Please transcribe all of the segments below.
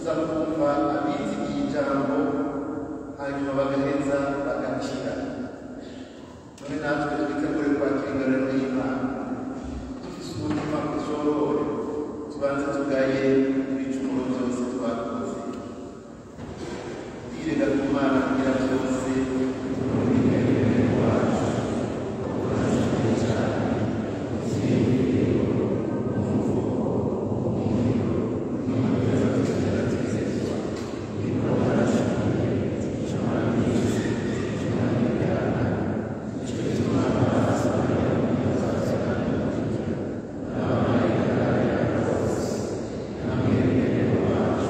tuza kumva abizigiye ijambo hanyuma bagaheza bagakira none natwe twitegure kwakira ingororero y'imana dufise umutima ushorore tubanze tugaye ibicumuro byose twakoze twirega ku mana kugira byose Amen.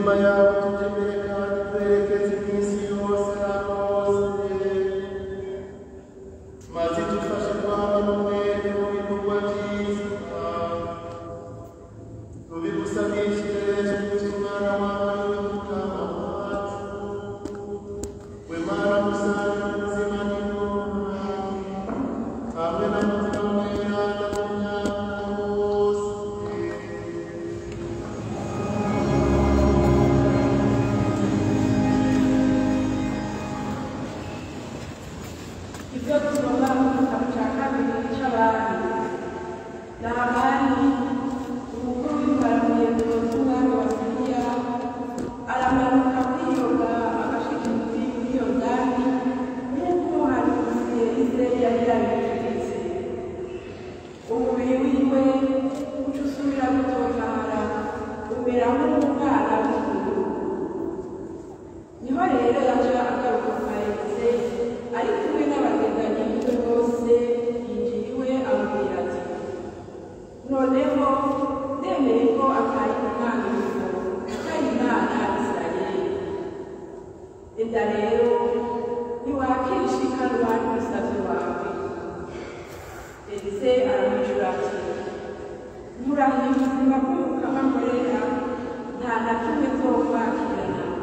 imitima yabo tujye imbere kandi twerekeze iminsi yose ahantu hose maze dufashe kwama n'umwete mu bikorwa byiza tubigusabishije tuzi umwana wawe w'umukama wacu we mana musange ubuzima n'ingoma hamwe na mutima mweranda mu myaka yose ibyo tugomba mu gitabo cya kabiri cy'abandi ni abandi umukuru w'imbaramiye ku mwami wa siriya aramanuka kwiyoga agashika kuri iyo ndani nk'uko umuhanuzi yarize yari yabitegetse umubiri wiwe uca usubira gutotara umera nk'umwana w'umuntu niho rero yaje agaruka kwa Elise ari kumwe n'abagendanyi biwe bose yinjiriwe amubwira ati noneho ndemeye ko atari umwana w'umuntu atari imana Isirayeli enda rero ntiwakishikanwa n'umusavyi wawe Elise aramwijura ati murahiye ubuzima bw'umukama nkorera nta na kimwe nzokwakira nama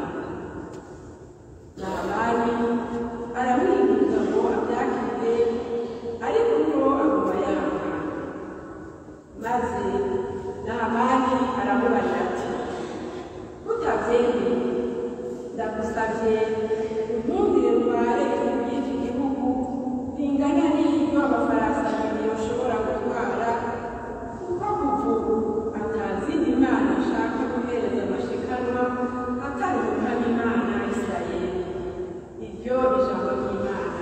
Naamani aramwinginga ngo abyakire ariko ubwo aguma yanga maze Naamani aramubaza ati utabyemeye ndagusabye unkundire ntware igihugu y'iki gihugu ringana n'iryo amafarasi abiri yoshobora gutwara kuko kuva ubu atazindi mana ashaka guhereza amashikanwa atari umukama imana isirayeli iryo ijambo ry'imana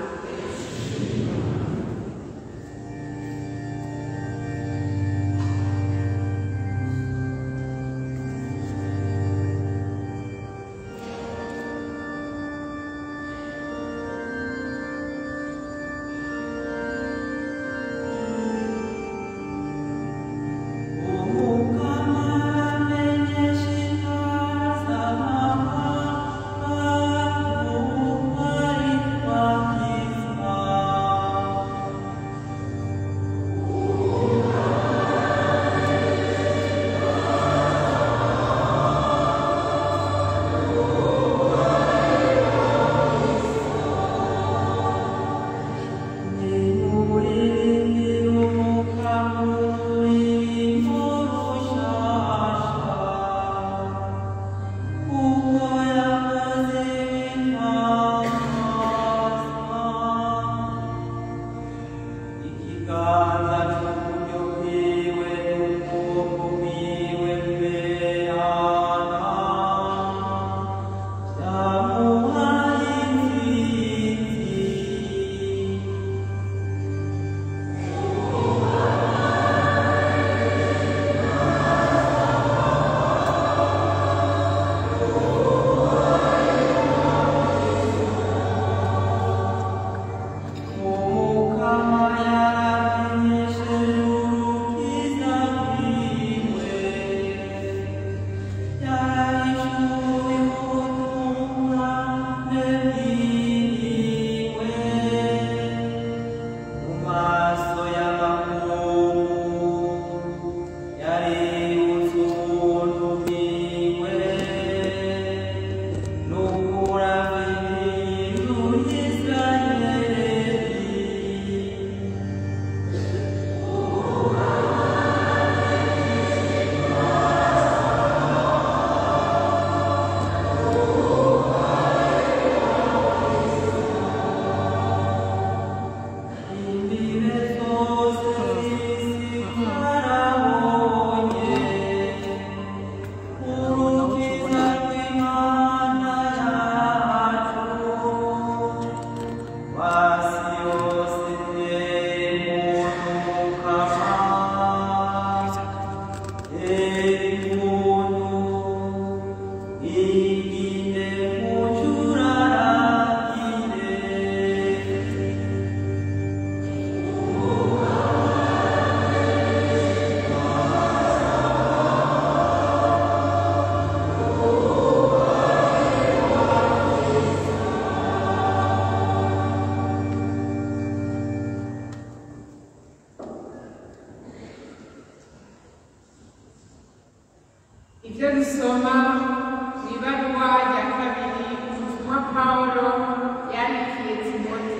gusoma mu ibaruwa rya kabiri ubutumwa pawulo yandikiye timote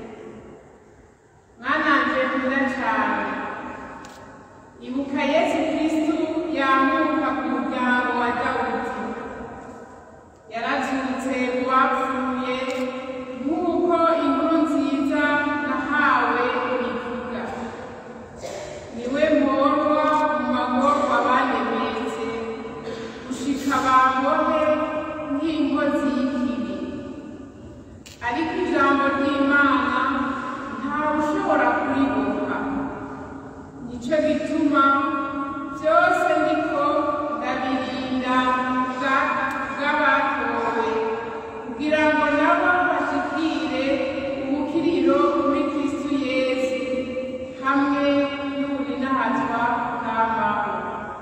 mwananje nkunda cyane ibuka yesu kristu yamuka ku muryango wa dawudi yarazutse mu bapfuye nk'uko inkuru nziza nahawe ivuga niwe mporwa mu magorwa banemetse gushika bambone nk'inkozi y'ikibi ariko ijambo ry'imana ntawe ushobora kuriboha nicyo gituma byose niko ndabirinda bwa- bw'abatowe kugira ngo nabo bashikire ubukiriro muri kristu yesu hamwe n'uburinahazwa bw'amawe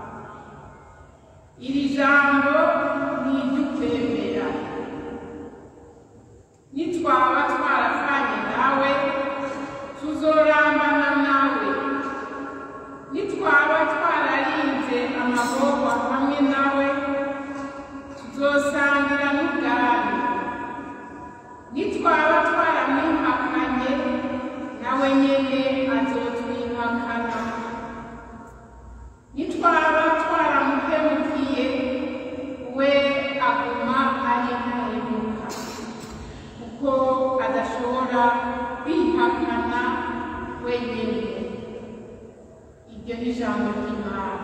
iri jambo ni iry'ukwemera nitwaba twarafanye nawe tuzorambana nawe nitwaba twararinze amagorwa hamwe nawe tuzosangira n'ubwami nitwaba twaramwihakanye nawe nyene azotwihakana nitwaba twaramuhemukiye we aguma ari ntahemuka kuko adashobora kwihakana wenyine iryo ni ijambo ry'imana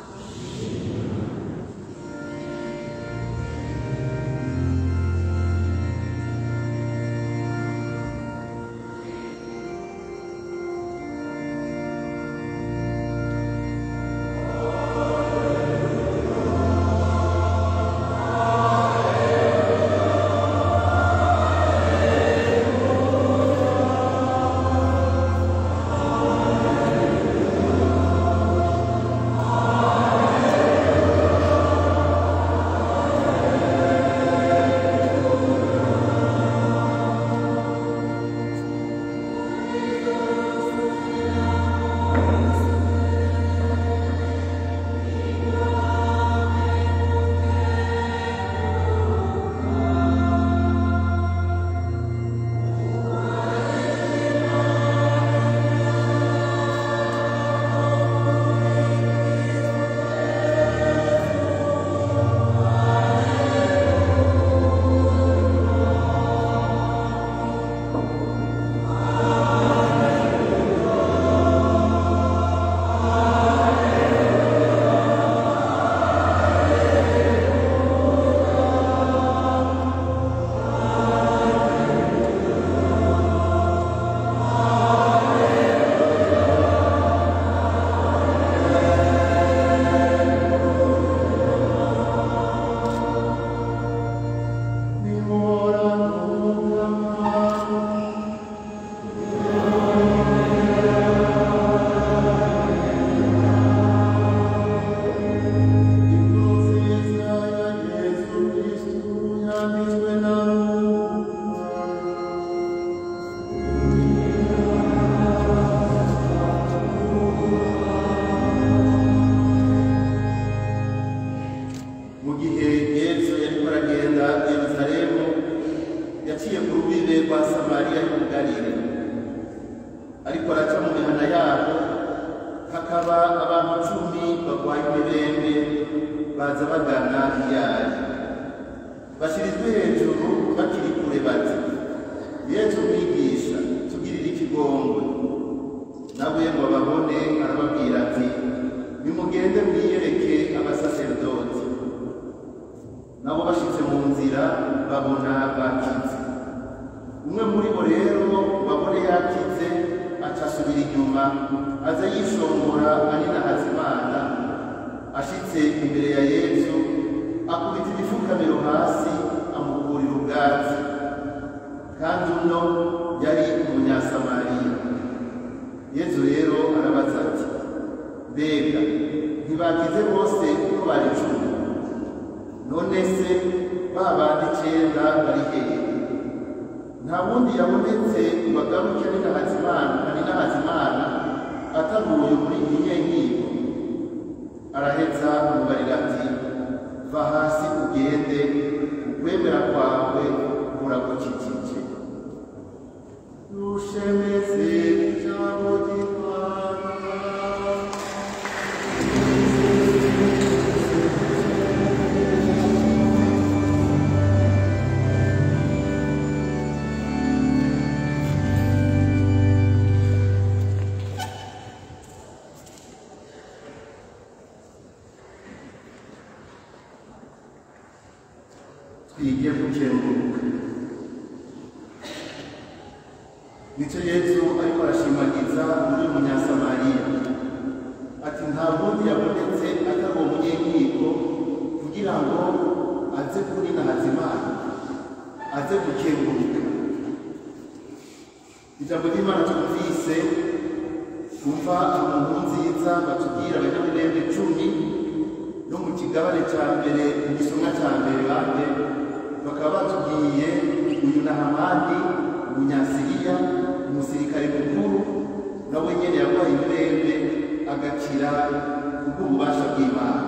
mu gihe yesu yariko aragenda yerusalemu yaciye ku rubibe rwa samariya y'ubugarire ariko araca mu mihana yabo hakaba abantu cumi barwaye imibembe baza bagana iyayo bashirizwe hejuru bakiri kure bati yesu mwigisha tugirire ikigongwe nawe ngo babone arababwira ati nimugende mwiyereke abasaserdoti nabo bashitse mu nzira babona bakize umwe muri bo rero babone yakize aca asubira inyuma aza yishongora anina hazimana ashitse imbere ya yesu akubita imifukamiro hasi amukurira ubwatsi kandi uno yari umunyasamariya yesu rero arabaza ati mbega ntibakize bose uko bari cumi none se ba bandi icenda bari hehe nta wundi yabonetse ngo agaruke ari n'ahazimana ari n'ahazimana ataguye muri iyi nyenkiko araheza amubarira ati va hasi ugende ukwemera kwawe kuragukikije dushemeze ijambo ry'imana twige gukenguruka nicyo yesu ariko arashimagiza muri munyasamariya ati nta wundi yabonetse atari uwo munyenkiko kugira ngo aze kuri Hazimana aze gukenguruka ijambo ry'imana twumvise twumva inkuru nziza batubwira abanyamirembe cumi no mu kigabane cya mbere mu gisomwa cya mbere bande bakaba batubwiye uyu nahamani umunyasiriya umusirikare mukuru nawe nyine yarwaye ibirembe agakira kubw'ububasha bw'imana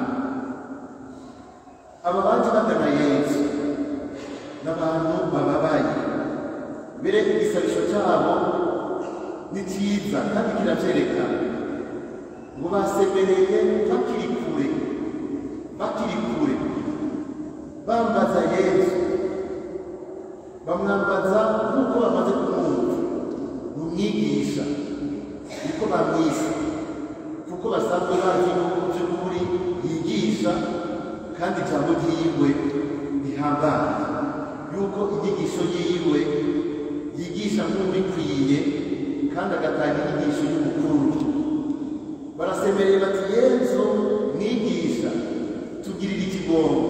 aba baje bagana yesu n'abantu bababaye mbere igisabisho cyabo ni cyiza kandi kiravyerekana ngo basemereye bakiri kure bakiri kure bambaza yesu bamwambaza nk'uko bamaze kumwumva ni umwigisha niko bamwise kuko basanzwe bazi yuko by'ukuri yigisha kandi ijambo ryiwe rihambaye yuko inyigisho yiwe yigisha nk'ubikwiye kandi agatanga inyigisho y'ubukuru barasemereye bati yesu mwigisha tugirira ikigongo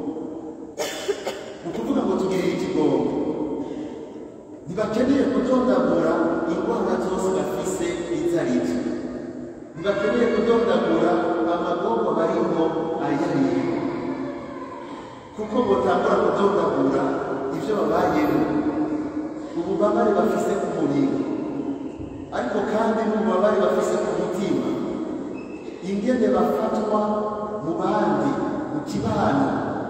ni ukuvuga ngo tugirire ikigongo ntibakeneye kudondagura indwara zose bafise izo ari zo ntibakeneye kudondagura amagombo barimo ayo ari yo kuko botangura kudondagura ibyo babayemo ububabare bafise ku mubiri ariko kandi n'ububabare bafise ku mutima ingene bafatwa mu bandi mu kibano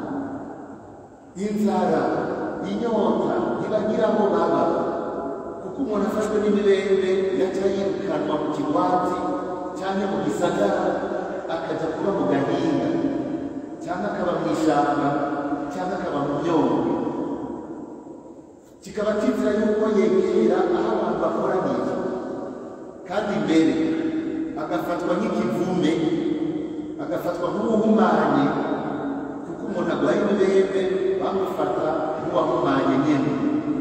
inzara inyota ntibagira aho baba kuko umuntu afashwe n'ibirembe yaca yirukanwa mu kigwati cyangwa mu gisagara akajya kuba mu gahinga cyangwa akaba mu ishyamba cyangwa akaba mu myongo kikaba kizira yuko yegera aho abantu bakoraniye kandi mbere agafatwa nk'ikivume agafatwa nk'uwuhumanye kuko umuntu agwaye ibibembe bamufata nk'uwahumanye nyine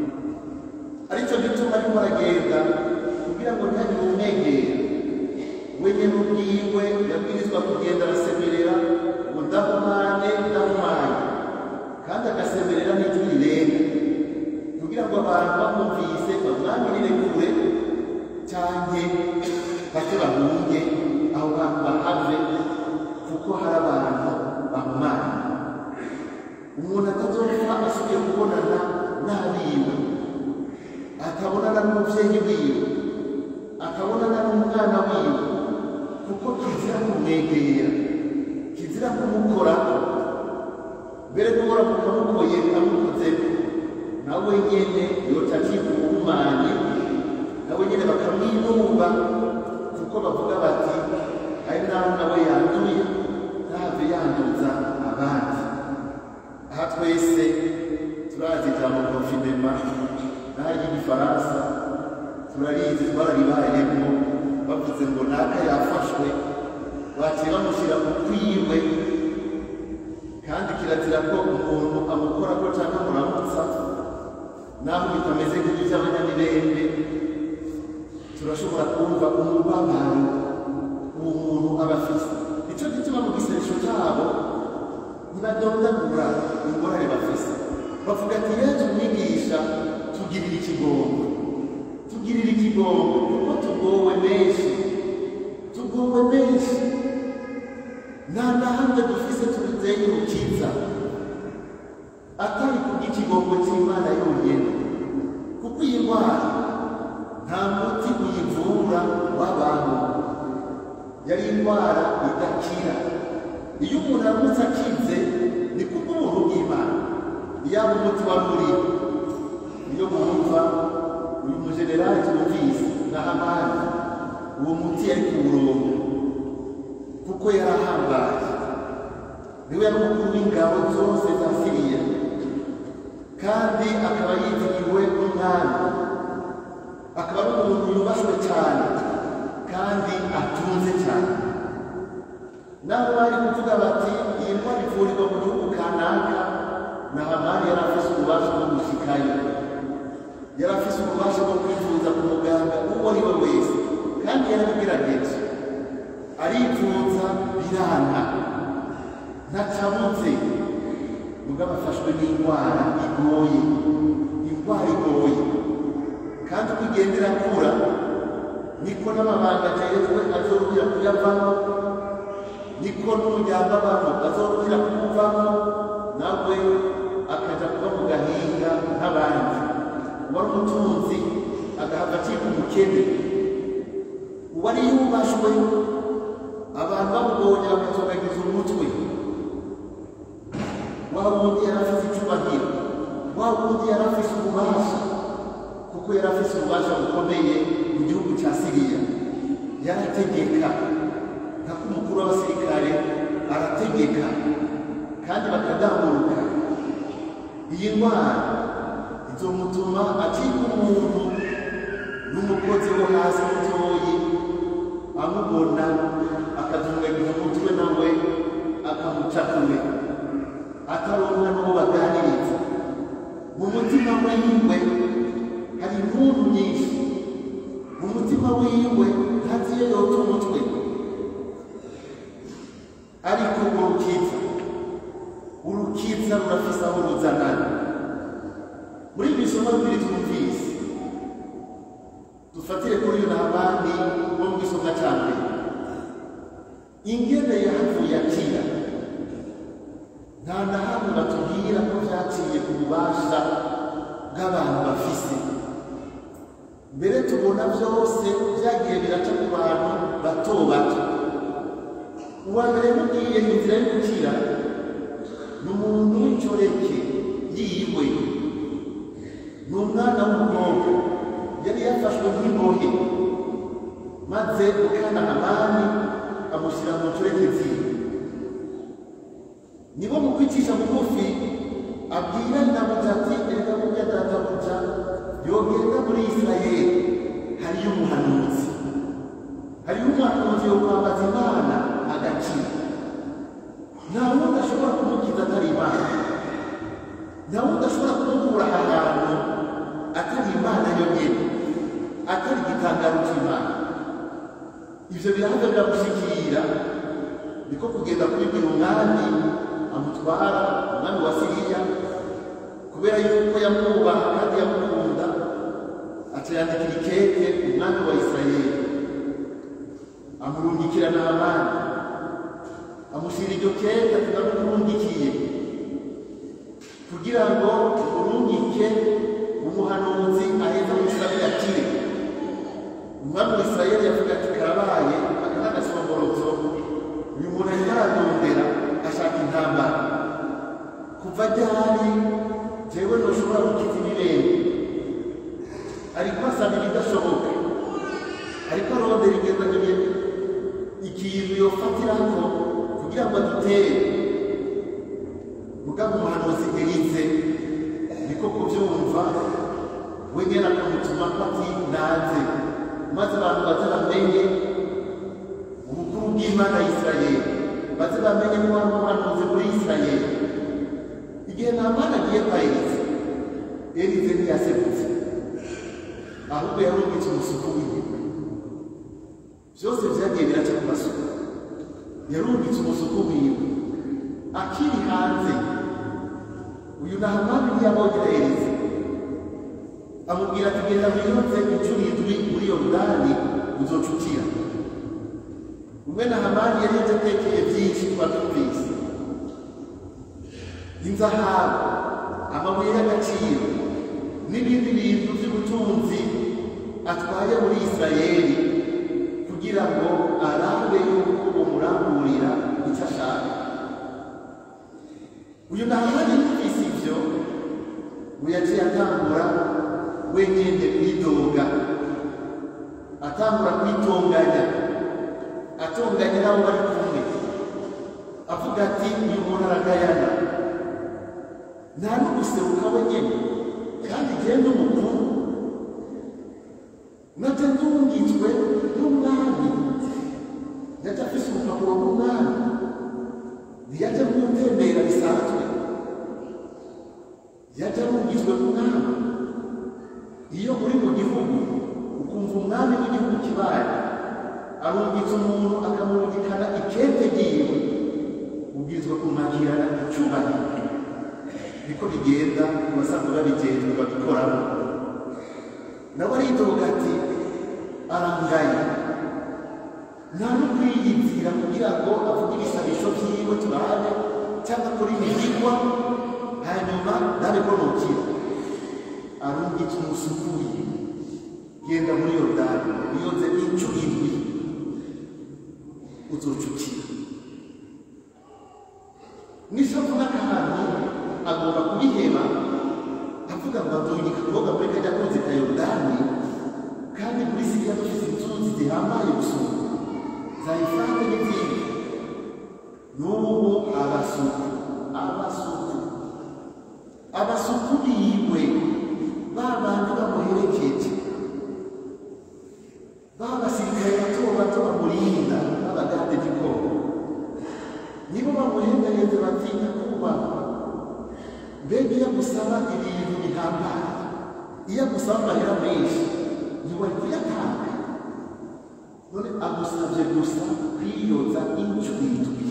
aricyo gituma arimo aragenda kugira ngo ntihagire umwegera we nyine ubwiwe yabwirizwa kugenda arasemerera ngo ndahumane ndahumanye kandi agasemerera n'ijwi rirenga kugira ngo abantu bamwumvise bamwamirire kure cyangwa bake bahunge aho bantu bahave kuko hari abantu bamumana umuntu atazopfa asubiye kubonana n'abiwe atabonana n'umubyeyi wiwe atabonana n'umwana wiwe kuko kizira kumwegera kizira kumukoraho mbere n'ubura mukamukoye amukozeho nawe nyene yoca acika ubuhumanye nawe nyene bakamwinuba kuko bavuga bati ari naho nawe yanduye ntave yanduza abandi aha twese turazi ijambo konfinema n'aho ry'igifaransa turarizi twararibayemo bavuze ngo naka yafashwe baciye bamushyira mu kwiwe kandi kirazira ko umuntu amukora ko cyangwa muramutsa naho bitameze nk'iby'abanyamirembe turashobora kumva umubabaro uwo muntu aba afise nicyo gituma mu giseresho cyabo ntibadondagura ingorane bafise bavuga ati yesu umwigisha tugirira ikigongo tugirira ikigongo kuko tugowe menshi tugowe menshi nta na hamwe dufise tubizeye urukiza atari kubw'ikigongo cy'imana yonyine kuko iyi ndwara nta muti uyivura w'abantu yari indwara idakira iyo umuntu aramutse akize yaba umuti wa muri iyo mwumva uyu mujenerali tumvise na hamani uwo muti yari ku murongo kuko yari ahambaye niwe yari umukuru w'ingabo zose za siriya kandi akaba yitiriwe n'umwami akaba ari umuntu yubashywe cyane kandi atunze cyane nabo bari kuvuga bati iyi ndwara ivurirwa mu gihugu kanaka na hamani yari afise ububasha bwo gushikayo yari afise ububasha bwo kwivuza ku muganga uwo ari we wese kandi yarabigerageje arivuza biranga ntacabutse mugabo afashwe n'indwara igoye indwara igoye kandi uko igenda irakura niko n'amabanga ajejwe azorubira kuyavamo niko n'umuryango abamo azorubira kumuvamo nawe akaja kuba mu gahinga nk'abandi uwari umutunzi agahava acika umukene uwari yubashwe abantu bamubonye bakazogagiza umutwe wa wundi yari afise icubahiro wa wundi yari afise ububasha kuko yari afise ububasha bukomeye mu gihugu cya siriya yarategeka nkako umukuru w'abasirikare arategeka kandi bakadamuruka iyi ndwara izomutuma acika umuntu n'umukozi wo hasi mutoyi amubona akazungagiza umutwe nawe akamuca kure ataronka n'uwo baganiriza mu mutima wiwe hari impundu nyinshi mu mutima wiwe ntazi iyo yota umutwe ariko urwo rukiza urukiza rurafise aho ruzanana muri ibi bisomo bibiri twumvise dufatire kuri uyu nabandi wo mu gisomwa cya mbere ingene yahavuye akira nta na hamwe batubwira ko byaciye ku bubasha bw'abantu bafise mbere tubona byose byagiye biraca ku bantu bato bato uwa mbere mubwiye inzira yo gukira ni umuntu w'incoreke yiwe ni umwana w'umukobwa yari yafashwe nk'imbohe maze mukana hamani amushyira mu ncoreke ziwe nibo mu kwicisha bugufi abwira ndabuja ati erega burya databuja yogenda muri isirayeli hariyo umuhanuzi hariyo umuhanuzi wo kwambaza imana agakira nta wundi ashobora kumukiza atari imana nta wundi ashobora kumukura aha hantu atari imana yonyine atari igitangaro cy'imana ibyo birahaga biramushyikira niko kugenda kubibwira umwami amutwara umwami wa siriya kubera yuko yamwubaha kandi yamukunda aca yandikira ikete umwami wa isirayeli amurungikira n'abandi amushyira iryo kete ati ndamukurungikiye kugira ngo urungike umuhanuzi aheza musabire akire umwami wa isirayeli yavuga ati karabaye aka ni agasomborotso uyu muntu arimo aradondera ashaka intambara kuva ryari jewe ntushobora gukiza ibibembe ariko asaba ibidashoboka ariko arondera igendaganye ikintu yofatirako kugira ngo adutere mugabo umuhanuzi erize niko kubyumva we nyine akamutuma ko ati nanze maze abantu baze bamenye ubukuru bw'imana ya isirayeli baze bamenye ko hari umuhanuzi muri isirayeli igihe nta mwana agiye kwa erize erize ntiyasebutse ahubwo yarungitse umusuku wiwe byose byagiye biraca ku masuku yarungitse umusuku wiwe akiri hanze uyu nahamani ntiyabonye erize amubwira ati genda wironze inshuro indwi muri yorodani uzocukira umwe na hamani yari yatatekeye byinshi twatumvise inzahabu amabuye y'agaciro n'ibindi bintu by'ubutunzi atwaye muri isirayeli kugira ngo arabe yuko umurangurira icyo ashaka uyu nahamani yumvise ibyo ngo yaciye atangura wenyine kwidoga atangura kwitonganya atonganya n'abo bari kumwe avuga ati uyu muntu aragayana nta n'uguseruka wenyine kandi genda umukuru nate ndungitswe n'umwami yaje afise urupapuro rw'umwami ntiyaje mwutembera bisanzwe yaje arungitswe n'umwami iyo uri mu gihugu ukumva umwami w'igihugu kibaye arungitse umuntu akamurungikana ikete ryiwe ubwirizwa kumwakirana icyubahiro niko bigenda ku basanzwe babigenzwe babikoramo nawe aridoga ati arangaye nta no kwiyizira kugira ngo avuge ibisabisho byiwe turabe cyangwa akore imigigwa hanyuma nabe ko nukira arungitse umusukuye genda muri yorodani uyoze inshuro indwi uzocukira n'ishavu n'akantu agomba kubiheba avuga ngo adungika kuboga muri kajya kunze ka yorodani kandi muri siriya dufite inzuzi zihambaye gusumba za ifande n'izindi n'ubu abasuku abasuku abasuku biwe ba bandi bamuherekeje ba basirikare bato bato bamurinda b'abagande gikoro nibo bamuhendahenze batinya kubahwa mbega iyo agusaba ibintu bihambaye iyo agusaba amahera menshi ntiwari kuyatanga none agusabye gusa kwiyoza inshuro indwi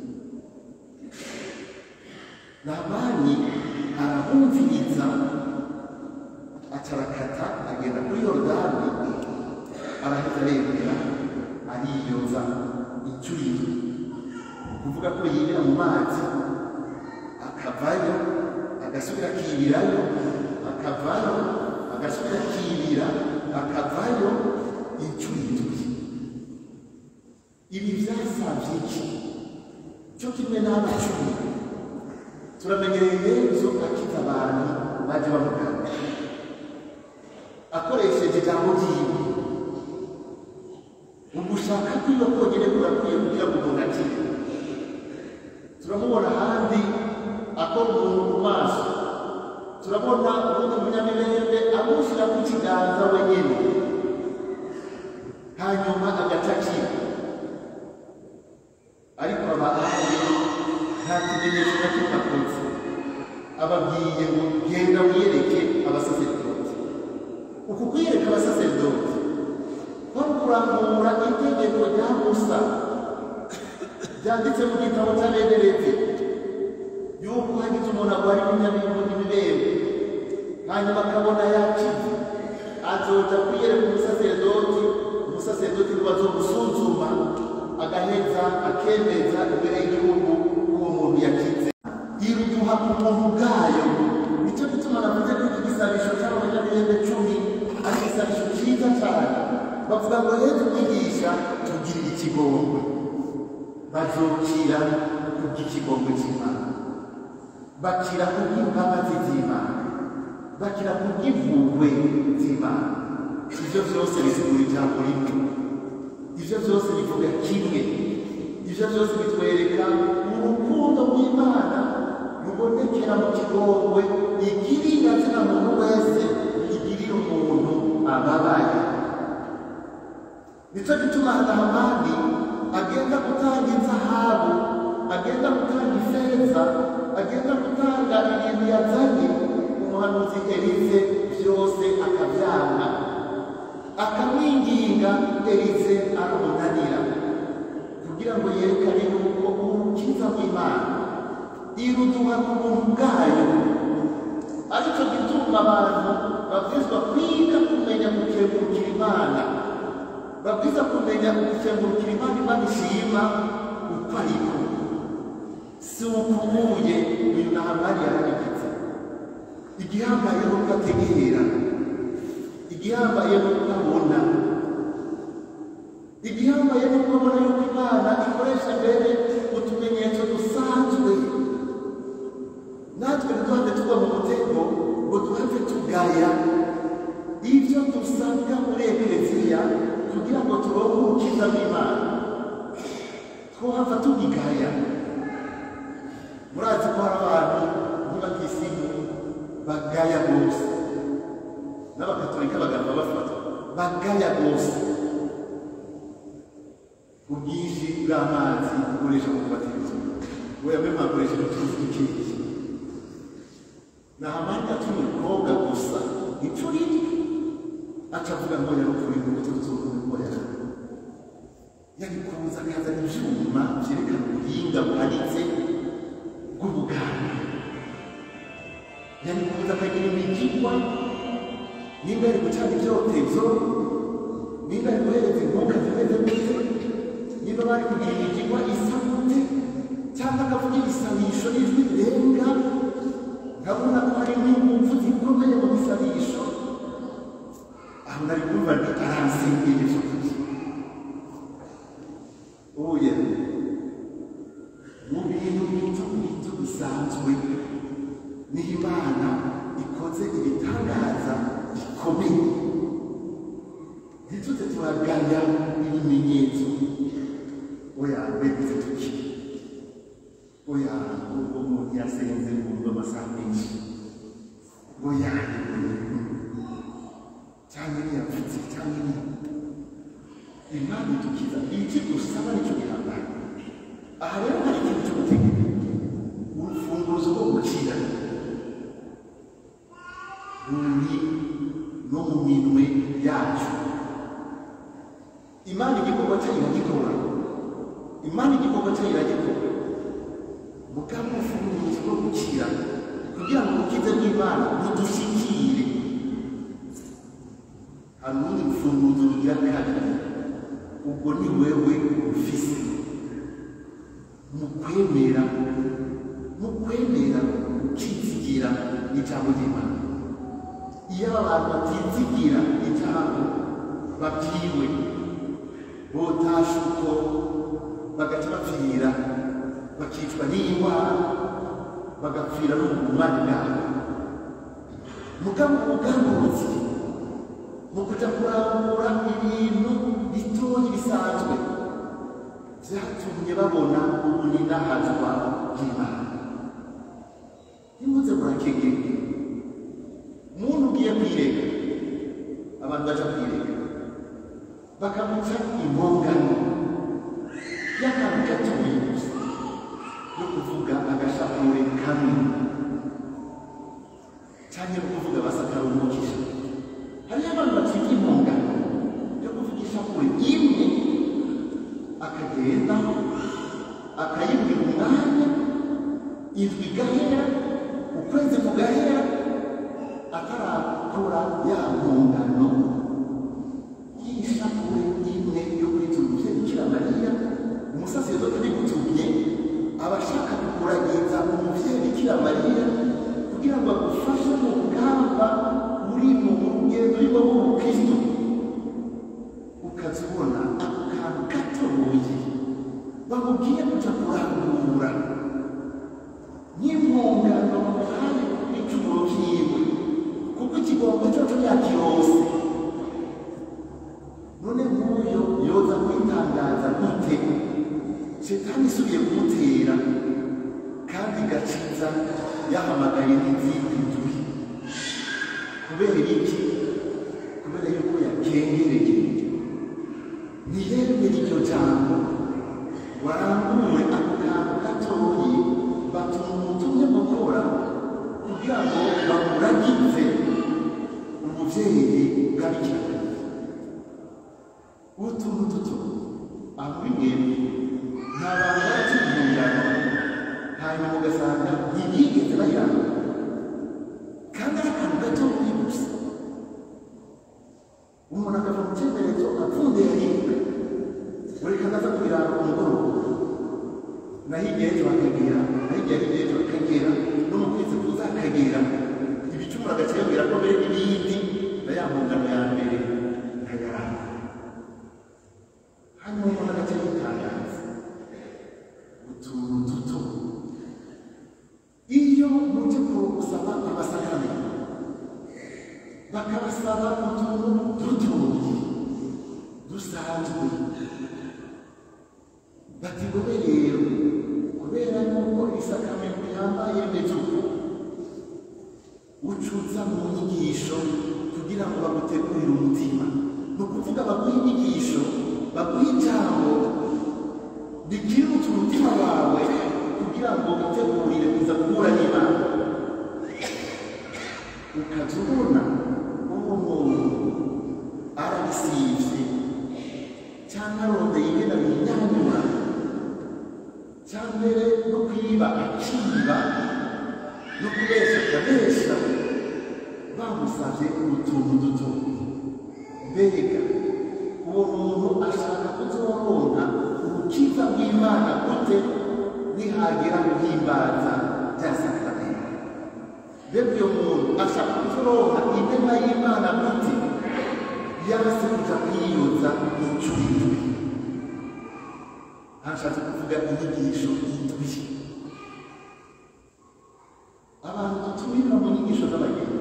nabani arabumviriza acarakata agenda kuri yorodani arahita aremera ariyoza inshuro indwi kuvuga ko yibira mu mazi akavayo agasubira akibirayo akavayo agasubira akibira akavayo inshuro indwi ibi byasabye iki cyo kimwe n'abacumi turamenyereye yezu akiza abantu baje bamugana akoresheje ijambo ryiwe ugushaka kwiwe konyine kurakwiye kugira ngo umuntu akire turamubona ahandi akora umuntu ku maso turabona ubundi munyamirembe amushyira ku kiganza wenyine hanyuma agaca akira ariko aba ahandi nta kimenyetso na kimwe akoze ababwiye ngo genda wiyereke abasaseridoti uku kwiyereka abasaseridoti kwari kurambura itegeko rya musa byanditse mu gitabo cy'abenerete yuko hagize umuntu arwara ibinyabintu n'ibibembe hanyuma akabona yakize azoja kwiyereka umusaseridoti umusaseridoti ngo azomusuzuma agaheza akemeza imbere y'igihugu uwo muntu yakize iruduha ku muntu bwayo nicyo gituma navuze ko iki gisabisho cy'abanyamurembe cumi ari igisabisho cyiza cyane bavuga ngo yezu mwigisha tugirire ikigongwe bazokira kubw'ikigongwe cy'imana bakira kubw'imbabazi z'imana bakira kubw'impuhwe z'imana ibyo byose bisigura ijambo rimwe ibyo byose bivuga kimwe ibyo byose bitwereka urukundo rw'imana rubonekera mu kigongwe igirira zina muntu wese igirira umuntu ababaye nicyo gituma nahamani agenda gutanga inzahabu agenda gutanga ifeza agenda gutanga ibintu yazanye umuhanuzi elize byose akabyanga akamwinginga elize aramunanira kugira ngo yerekane yuko umukiza w'imana iruduha ku buntu bwayo aricyo gituma abantu babwirizwa kwiga kumenya gukengurukira imana babwiza kumenya gukengurukira imana imana ishima uko ariko si ukubuye uyu nahamani yarabigitse igihambaye ni uko ategera igihambaye ni uko abona igihambaye ni uko abona yuko imana ikoresha mbere utumenyetso dusanzwe natwe ntiduhave tugwa mu mutego ngo duhave tugaya ibyo dusabwa muri ekereziya kugira ngo turonke urukiza bw'imana twohava tubigaya murazi ko hari abantu ntibakisimu bagaya rwose n'abakatolika bagapfa bafatwa bagaya rwose ubwinshi bw'amazi ukoresha mu kubatiriza we yamwe mwakoresheje utuzi dukeya nahamanya tumukobwa gusa ipfu riri aca avuga ngo yarupfuye ngo tuzurume ngo yara yabikuza akazana ivyuma vyerekana ubuhinga buhanitse bw'ubuganga yabikuza akagira imigigwa nimba ari gucana ivyotezo nimba ari guhereza inkunga zimeze gute niba bari kugira imigigwa isa gute cyangwa akavuga ibisabisho n'ijwi rirenga nkabona ko hari n'ingufu zikomeye mu bisabisho aho nari kumva nti aransengeye by'ukuri oya mu bintu bito bito bisanzwe niho imana ikoze ibitangaza bikomeye ntituze turagaya ibimenyetso oya beguze tuki oya ubwo umuntu yasenze kumva amasaha menshi oya cyangwa ntiyavutse cyangwa ni imana idukiza iki dusaba nicyo gihambaye aha rero hari ikintu cyo gutegeka urufunguzo rwo gukira ruri no mu minwe yacu imana igikorwa cyayo iragikora imana igikorwa cyayo iragikora mugabo urufunguzo rwo gukira kugira ngo urukize rw'imana rudushikire hari urundi rufunguzo rugira kabiri ubwo ni wewe ufise mu kwemera mu kwemera ukizigira ijambo ry'imana iyo abantu batizigira ijambo babwiwe botasha uko bagaca bapfira bakicwa n'indwara bagapfira no mu bumani bwabo mugabo ubugambutsi mu kuja kurambura ibintu bitoyi bisanzwe vyatumye babona ubuninahazwa bw'imana nimuze murakegeke muntu ugiye kwirega abantu baja kwirega bakamuca impongano y'akantu gatoyi gusa yo kuvuga agashapure kamwe canke no kuvuga basakara umukisha hariyo abantu bacika impongano yo kuvuga ishapure imwe akagenda akayibwira umwanya indwi igahera ukwezi kugahera atarakora ya mpongano y'ishapure imwe yo kwitura umuvyeyi bikira mariya umusaserdoti bigutumye aba ashaka kukuragiza umuvyeyi bikira mariya kugira ngo agufashe mu rugamba uri mu rugendo urimo rw'ubukristo ukaza ubona ako kantu gatoboye bamubwiye kuja kurangura n'impongano bamuhaye n'icumuro kiwe kuko ikigomba cyoco yakirose none nk'uyo yoza kwitangaza gute shetani isubiye kumutera kandi igaciza yahamagaye n'izindi ndwi kubera iki kubera yuko yakengereye ntiyemere iryo jambo warangure ako kantu gatoyi batuma umutumye gukora kugira ngo bamuragize ubuvyeyi bw'abikira utuntu duto aho bimwe nta bantu barakira impungano hanyuma ugasanga ntibigeze bayirangura kandi ari akantu gatoyi gusa umuntu akava mu cyemerezo apfundiye rimwe buri kanaza kubiranga ku mugoroba naho igihe ejo bakagera naho igihe hirya ejo bakagera no mu kwezi kuza akagera ibicumuro agaciyabwira ko mbere n'ibindi na ya mpungano ya mbere nkayaranga hanyuma umuntu agace yitangaza utuntu duto iyo muje gusaba amasakaramentu bakabasaba utuntu dutoyi dusanzwe bati gobe rero kubera yuko isakamento yambaye meze uko ucuza mu nyigisho kugira ngo bagutegurire umutima ni ukuvuga baguha inyigisho baguha ijambo rikirutsa umutima wawe kugira ngo witegurire kuza guhura n'imana ukaza ubona uwo muntu aragisivye cyangwa arondeye ingene binyanyura cyangwa no kwiba akiba no kubesha akabesha bamusavye utuntu duto mbega uwo muntu ashaka kuzoronka urukiza rw'imana gute nihagera guhimbaza bya sakramenti mbega uyo muntu ashaka kuzoronka inema y'imana gute yase kuja kwiyoza incurindwi hashatse kuvuga inyigisho indwi abantu dutumira mu nyigisho z'abageni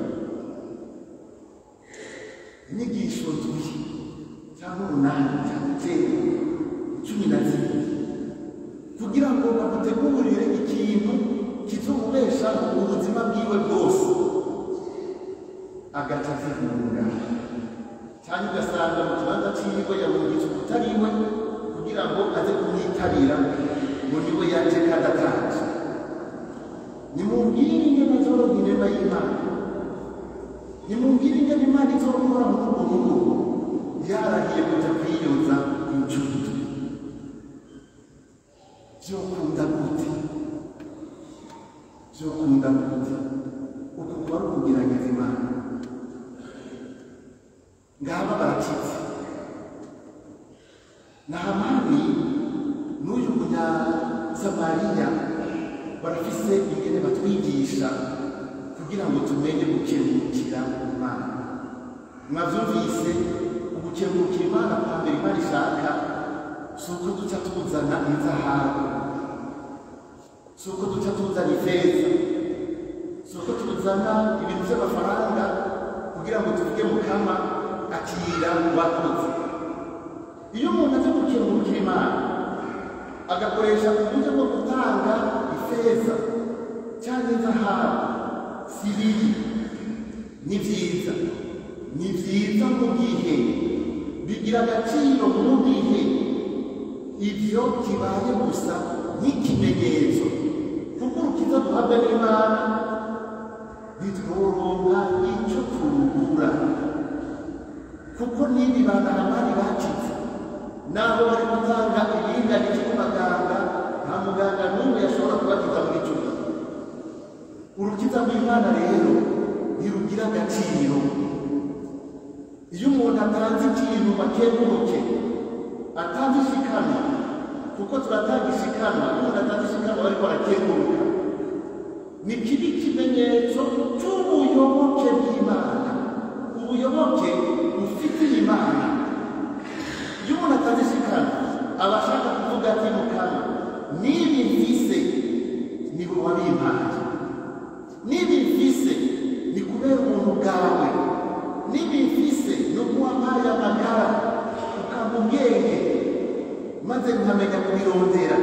inyigisho ndwi cyangwa umunani cyangwa icyenda cumi na zibiri kugira ngo bagutegurire ikintu kizomubeshaho ubuzima bwiwe bwose agaca azihunga cyangwa ugasanga mu kibanza cyiwe yahungitse utariwe kugira ngo aze kumwitabira ngo niwe yaje kandi ataje nimubwire ingene azoronka inema y'imana nimubwire ingene imana izorokora muri urwo rugo yarahiye kuja kwiyoza incuti vyokunda gute vyokunda gute uku kuba ari ukugerageza imana ngaba barakitse nahamani n'uyu munyasamariya barafise ingene batwigisha kugira ngo tumenye gukengurukira imana mwavyumvise ugukengurukira imana kwa mbere imana ishaka si uko duca tuzana inzahabu si uko duca tuzana ifeza si uko tuzana ibintu by'amafaranga kugira ngo tuvuge mukama akira wakoze iyo umuntu aje gukengurukira imana agakoresha uburyo bwo gutanga ifeza cyangwa inzahabu si bibi ni byiza ni byiza mu gihe bigira agaciro mu gihe ibyo kibaye gusa nk'ikimenyetso kuko urukiza duhabwa n'imana bitworonka icyo turugura kuko n'ibi banahamani bacitse naho bari gutanga ibiringanije ku baganga nta muganga n'umwe yashobora kubakiza muri icyo gihe urukiza rw'imana rero ntirugira agaciro iyo umuntu atanze ikintu bakenguruke atanze ishikanwa kuko turatanga ishikanwa iyo umuntu atanze ishikanwa bariko barakenguruka ni kibi kimenyetso cy'ubuyoboke bw'imana ubuyoboke bufitiye imana iyo umuntu atanze ishikanwa aba ashaka kuvuga ati mukama nibi mfise ni wowe wabimpaye nibi mfise ni kubera ubuntu bwawe nibi mfise ni uko wampaye amagara ukampa ubwenge maze nkamenya kubirondera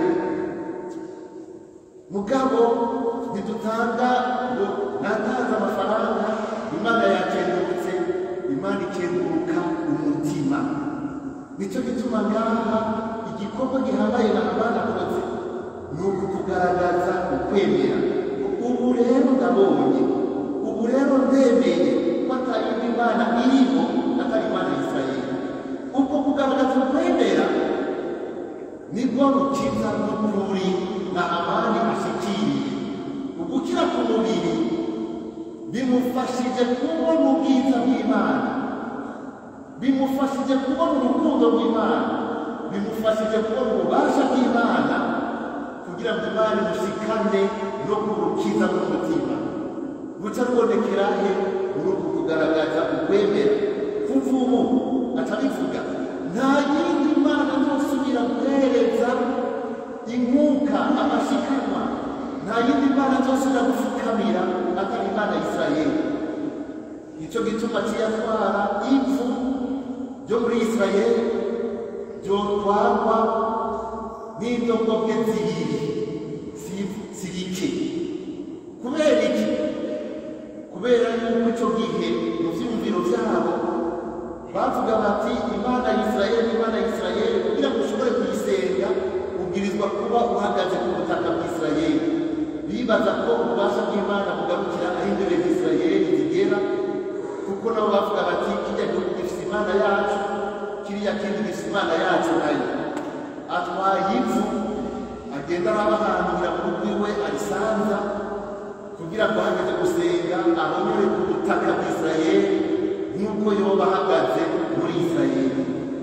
mugabo ntidutanga ngo natanze amafaranga imana yakengurutse imana ikenguruka umutima nicyo gituma ngaha igikorwa gihambaye na abana akoze ni ukukugaragaza ukwemera ubu rero ndabonye ubu rero ndemeye ko atayindi mana iriho atari imana ya isirayeli uko kugaragaza ukwemera nibwo rukiza n'ukuri na amani ashikiriye ugukira ku mubiri bimufashije kubona ubwiza bw'imana bimufashije kubona urukundo rw'imana bimufashije kubona ububasha bw'imana kugira ngo imana imushikane no kurukiza mu mutima guca rubonekera he muri uku kugaragaza ukwemera kuva ubu atabivuga nta yindi mana nzosubira guhereza inkuka amashikanwa nta yindi mana nzosubira gufukamira atari imana ya isirayeli nicyo gituma kiyatwara ivu ryo muri isirayeli ryotwarwa n'indogobwe zibiri si- zirike kubera iki kubera yuko icyo gihe mu byiyumviro byabo bavuga bati imana ya isirayeli imana ya isirayeli kugira ngo ushobore kuyisenga ubwirizwa kuba uhagaze ku butaka bw'isirayeli bibaza ko ububasha bw'imana bugarukira aho imbere z'isirayeli zigera kuko nabo bavuga bati kijya gihugu gifite imana yacu kiriya kindi gifite imana yacu nayo atwaye ivu agenda araba ahantu kugira ngo rwiwe arisanza kugira ngo hageze gusenga abonere ku butaka bw'isirayeli nk'uko yoba ahagaze muri isirayeli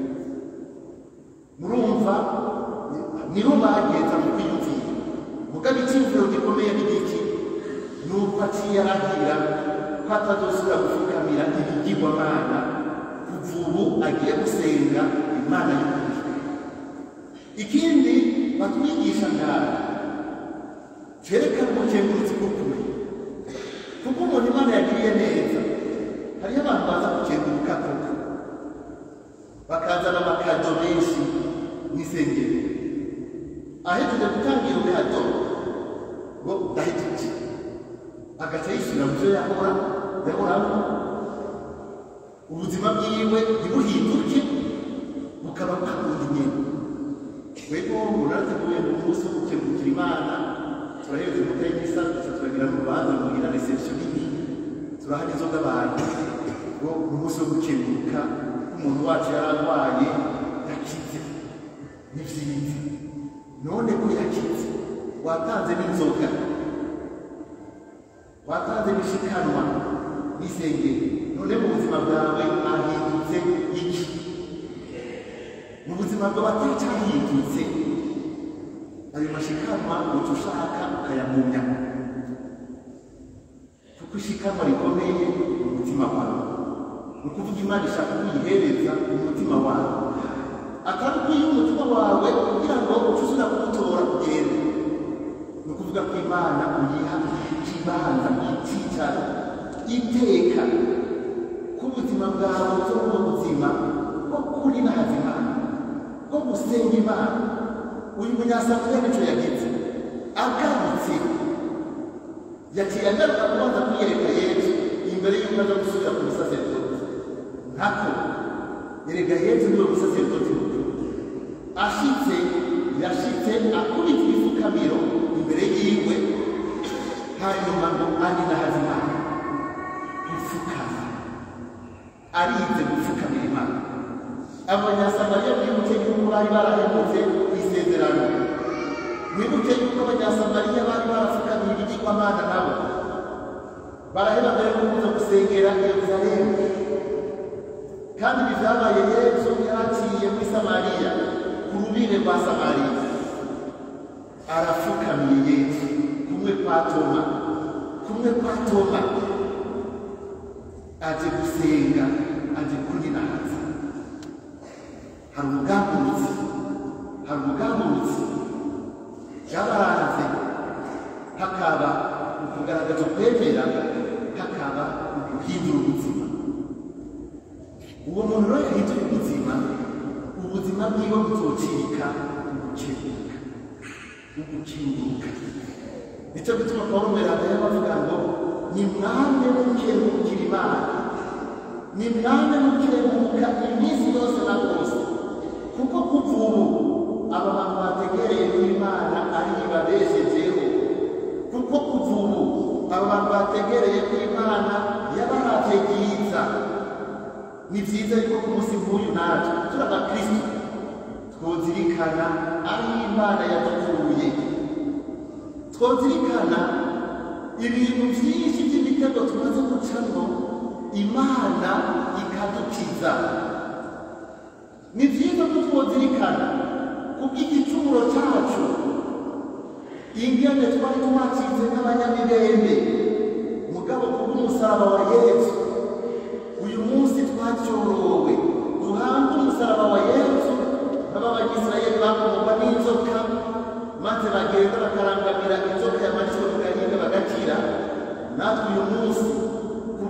murumva niho bagenda mu kwiyumvira mugabo icyiyumviro gikomeye ni iki ni uko aciye arahira ko atazosubira gupfukamira ibigirwamana kuva ubu agiye gusenga imana y'ukuri ikindi batwigisha ngaha cyerekana ubukengurutsi bw'ukuri kuko umuntu imana yagiriye neza hariyo abantu baza gukenguruka koko bakazana amakado menshi n'isengero ahejeje gutangira ukado ngo ndahejeje agaca yishyura mu byo yahora yahoramo ubuzima bwiwe ntibuhinduke bukaba bwakundi nyine wego murateguye mu munsi wo gukengurukira imana turaheze umutwe y'isa duca turagira mu rubanza mugira reception nini turaha inzoga abantu ngo mu munsi wo gukenguruka umuntu wacu yari arwaye yakize ni byiza none ko yakize watanze n'inzoga watanze n'ishikanwa n'isengeri none mu buzima bwawe hahindutse iki mu buzima bwawe atacyahindutse ayo mashikanwa uca ushaka ukayamumya kuko ishikanwa rikomeye mu mutima wawe ni ukuvuga imana ishaka kuyihereza mu mutima wawe atari ukwiye umutima wawe kugira ngo uce usubira kuwutora kugenda ni ukuvuga ko imana uyiha ikibanza icyicaro iteka k'ubuzima bwawe bwo mu buzima bwo kuri na hazimana bwo gusenga imana uyu munyasamariya nicyo yagize agarutse yaciye agaruka kubanza kwiyereka yesu imbere y'uko aza gusubira ku musaserdoti ntako yereka yesu niwe musaserdoti mukuru ashitse yashitse akubita ibifukamiro imbere yiwe hanyuma ngo ani na hazimana gupfukama arize gupfukamira imana abanyasamariya mwibuke yuko bari barahemutse ku isezerano mwibuke yuko abanyasamariya bari barapfukamiye ibigirwamana nabo baraheba mbere yo kuza gusengera yeruzalemu kandi ibi byabaye yesu yaraciye muri samariya ku rubire rwa samariya arapfukamiye yesu kumwe kwa toma kumwe kwa toma aje gusenga aje kuninahaza hari ubwambutsi hari ubwambutsi byabaranze hakaba ukugaragaza kwemera hakaba guhindura ubuzima uwo muntu rero yahinduye ubuzima ubuzima bwiwe buzocika ugukebuka ugukinguka nicyo gituma pawulo mweranda bavuga ngo ni mwame mukengurukira imana ni mwame mukenguruka iminsi yose na bose kuko kuva ubu aba bantu bategereye ko imana ari ibabeshejeho kuko kuva ubu aba bantu bategereye ko imana yabahaje byiza ni byiza yuko ku munsi nk'uyu natwe turi abakristo twozirikana aho imana yadukuye twozirikana ibintu byinshi by'imitego tumaze gucamo imana ikadukiza ni byiza ko twozirikana kubw'igicumuro cyacu ingene twari twacitse nk'abanyamirembe mugabo kubw'umusaraba wa yesu uyu munsi twacyorowe duhange umusaraba wa yesu nk'ab'abanyisirayeli bakomorwa n'inzoka maze bagenda bakarangamira inzoka yamanitswe ku gahinga bagakira natwe uyu munsi ku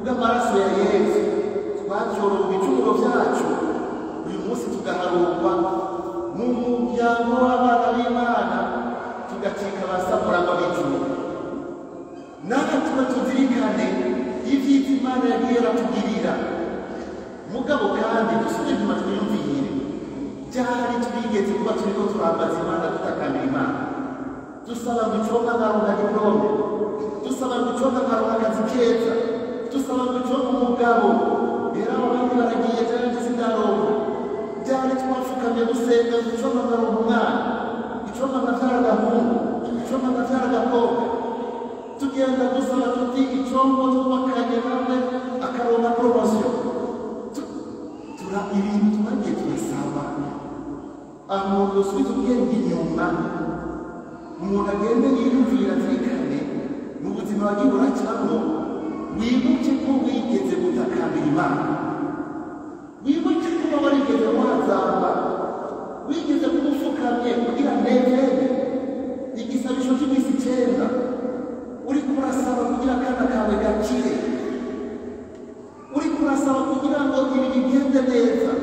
kubw'amaraso ya yesu twacorowe ibicumuro byacu uyu munsi tugaharurwa mu muryango w'abana b'imana tugacika abasamuragwa b'ijuru natwe tuba tuzirikane ibyiza imana yagiye iratugirira mugabo kandi dusubire inyuma twiyumvire byari twigeze kuba turiko turambaza imana dutakambira imana dusaba ngo iconga nkaronka diplome dusaba ngo iconga nkaronka akazi keza dusaba ngo iconga umugabo rero abo bandi baragiye janje sindaronka byari twafukamye gusenga ngo iconga nkaronka umwana iconga nkavyara agahungu iconga nkavyara agakobwa tugenda dusaba tuti icongo twubakanye nawe akaronka poromosiyo tura ibintu twagiye turasaba umuntu usubiza ubwenge inyuma umuntu agende yiyumvira azirikane mu buzima wagiye uracamo wibuke ko wigeze gutakambira imana wibuke kuba warigeze wazamba wigeze kuba upfukamye kugira nevere igisabisho cy'iminsi icyenda uri kurasaba kugira akana kawe gakire uri kurasaba kugira ngo ibi bigende neza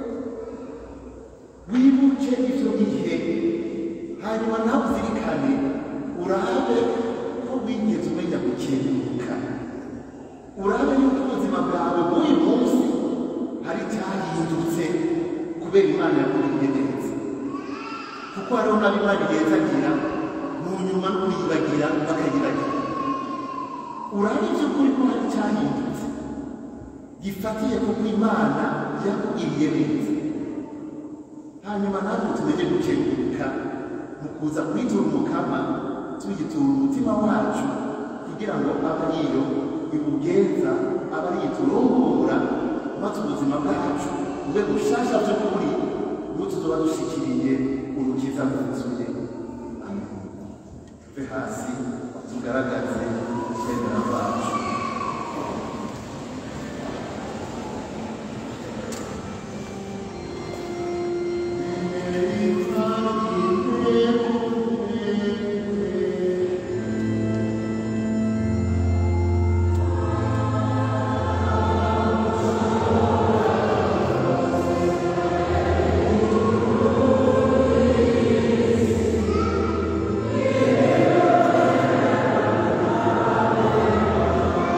wibuke ivyo bihe hanyuma nawe uzirikane urabe ko wigeze umenya gukenguruka urabe yuko ubuzima bwawe bw'uyu munsi hari icyahindutse kubera imana yakuriye neza kuko hariho n'abimana igenzagira mu nyuma no kuyibagira bakayiragira urabe iby'ukuri ko hari icyahindutse gifatiye kuko imana yakugiriye neza hanyuma natwe tumenye gukenguruka mu kuza kwitura umukama tuyitura umutima wacu kugira ngo abe ariyo ibugenza abe ariyo iturongora maze ubuzima bwacu bube bushasha by'ukuri ubu tuzoba dushikiriye urukiza rwuzuye amen tuve hasi tugaragaze kwemera kwacu Amen.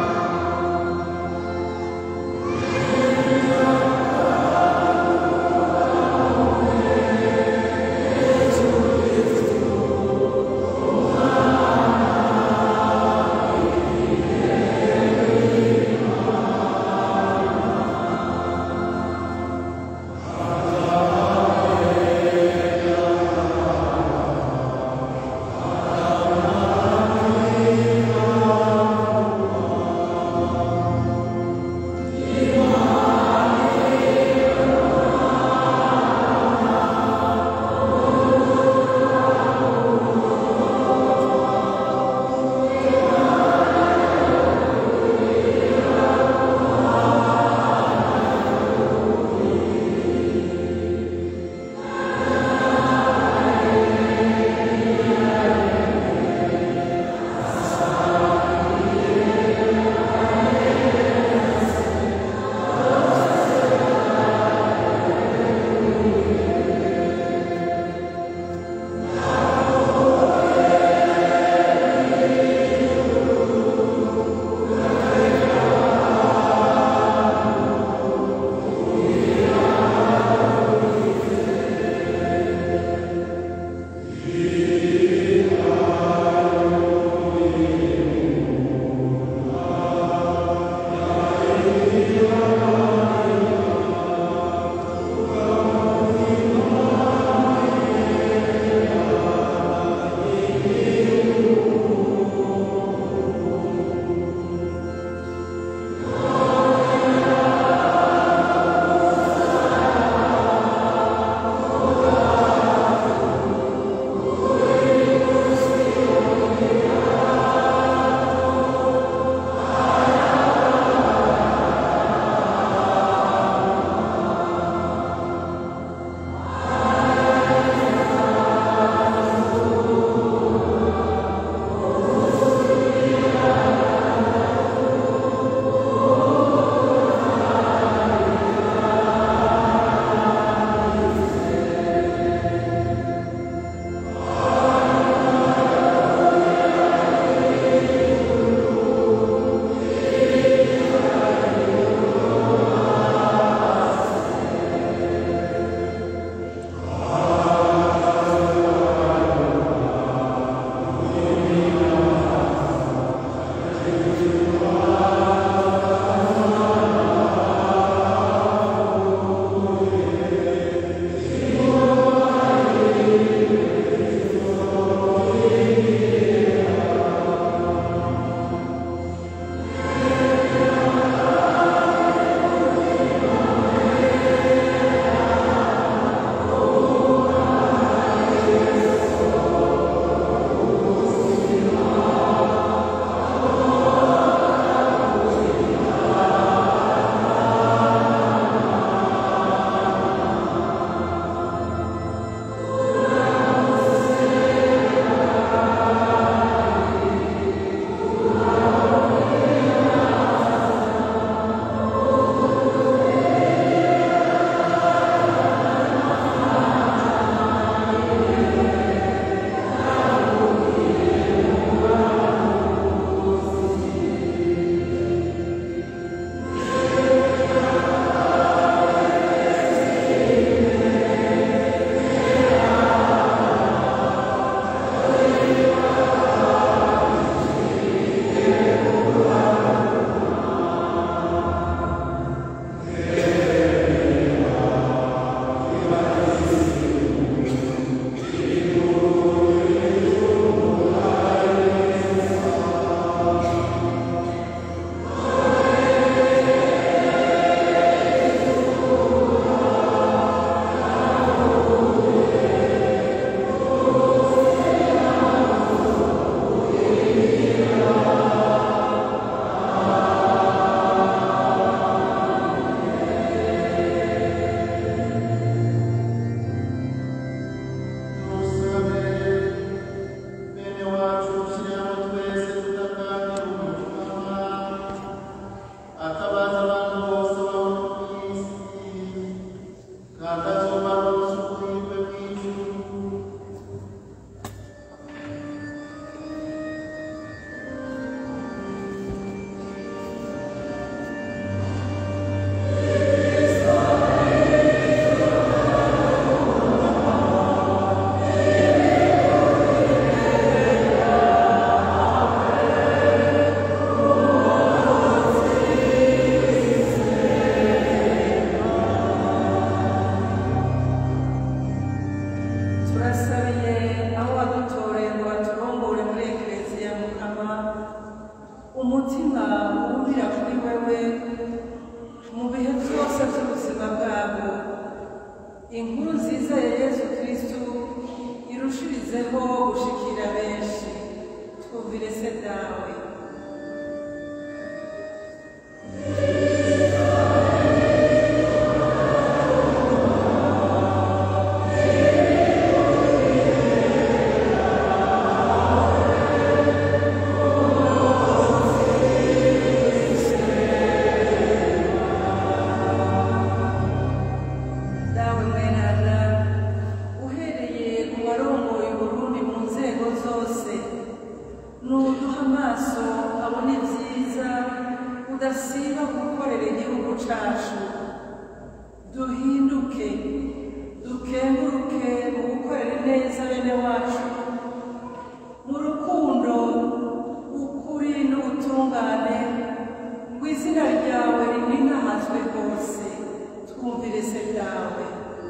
tudasiba gukorera igihugu cacu duhinduke dukenguruke mu gukorera neza bene wacu mu rukundo ukuri n'ubutungane ngo izina ryawe rininahazwe hose twumvire se ryawe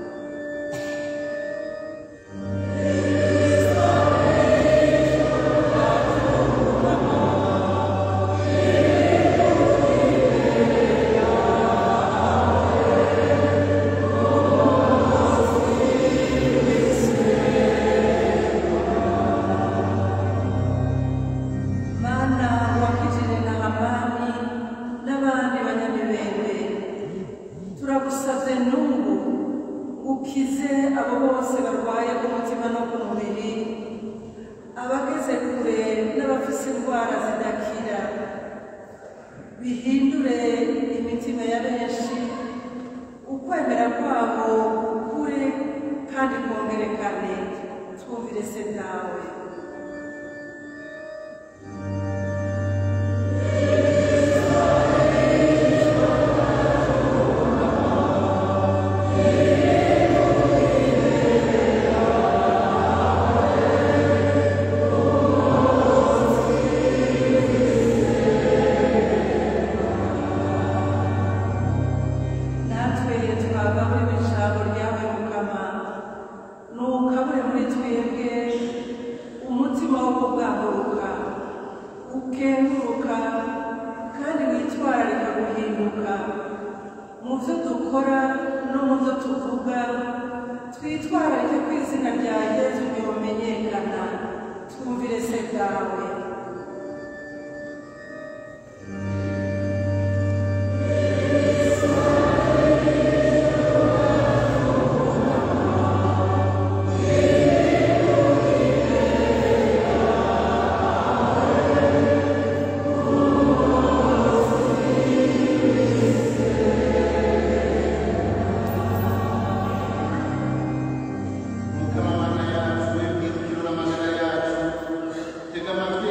mana wakijije na hamani n'abandi banyamibembe turagusabye n'ubu ukize abo bose barwaye ku mutima no ku mubiri abageze kure n'abafise indwara zidakira bihindure imitima ya benshi ukwemera kwabo kure kandi kongerekane twumvire se nawe natwe twagaburiwe ijambo ryawe mukama nukabure muri twebwe umutima wo kubwaguruka ukenguruka kandi witwararika guhinduka mu byo dukora no mu byo tuvuga twitwararike ko izina rya yezu rimenyekana twumvire se bwawe mukama mana yacu webwirukiro n'amagara yacu tega amatwi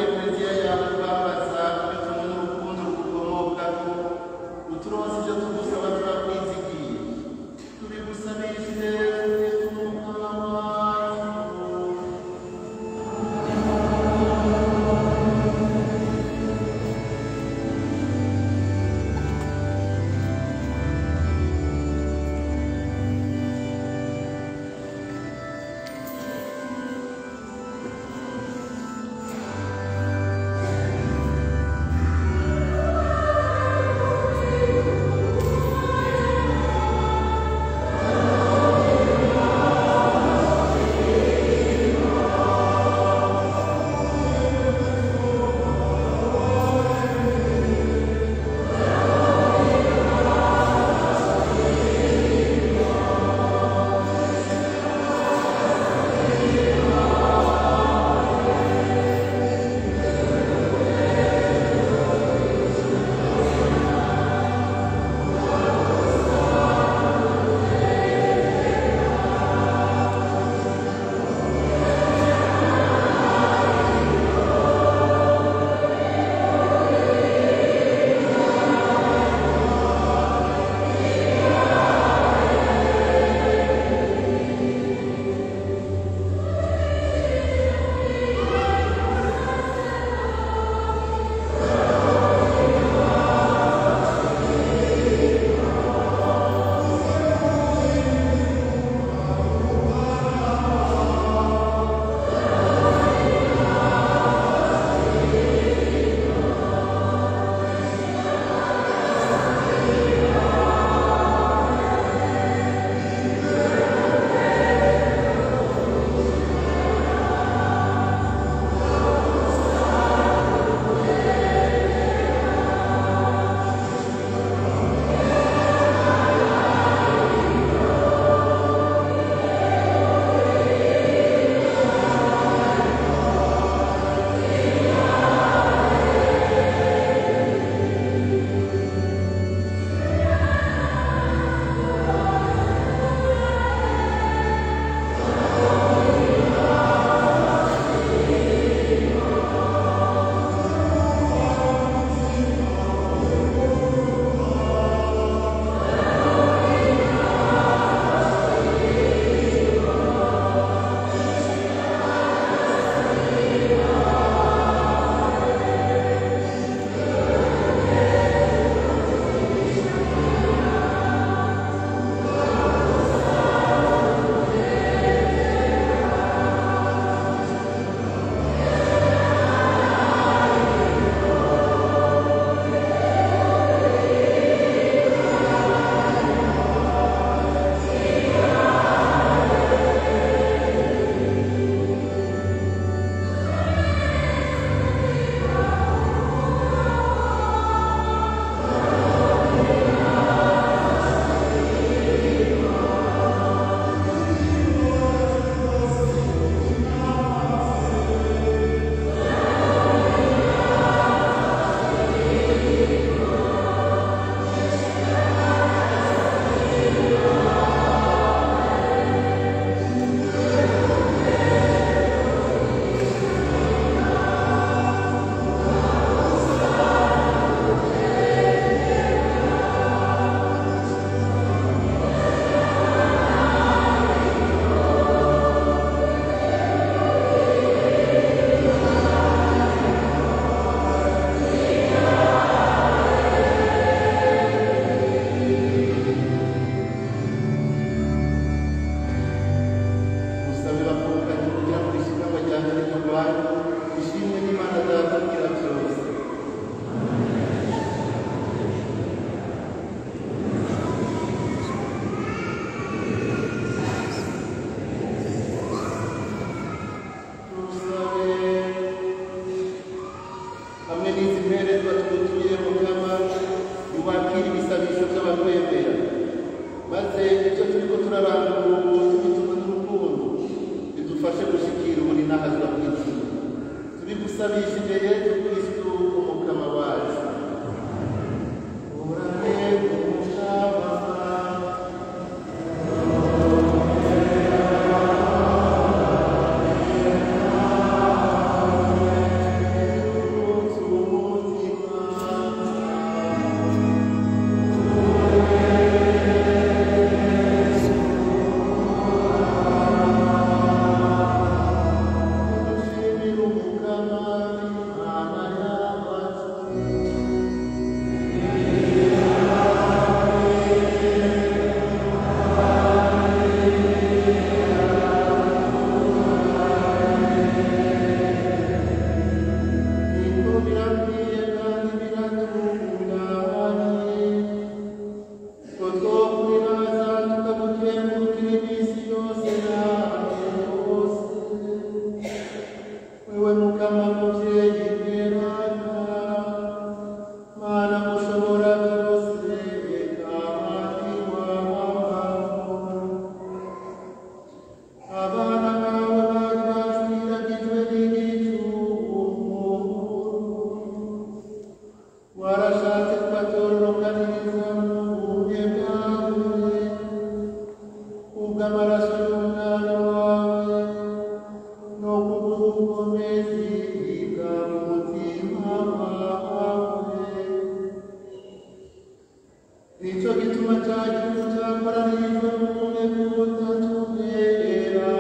nicyo gituma cya gihugu cyakoranijwe mu bumwe bw'ubutatu bwera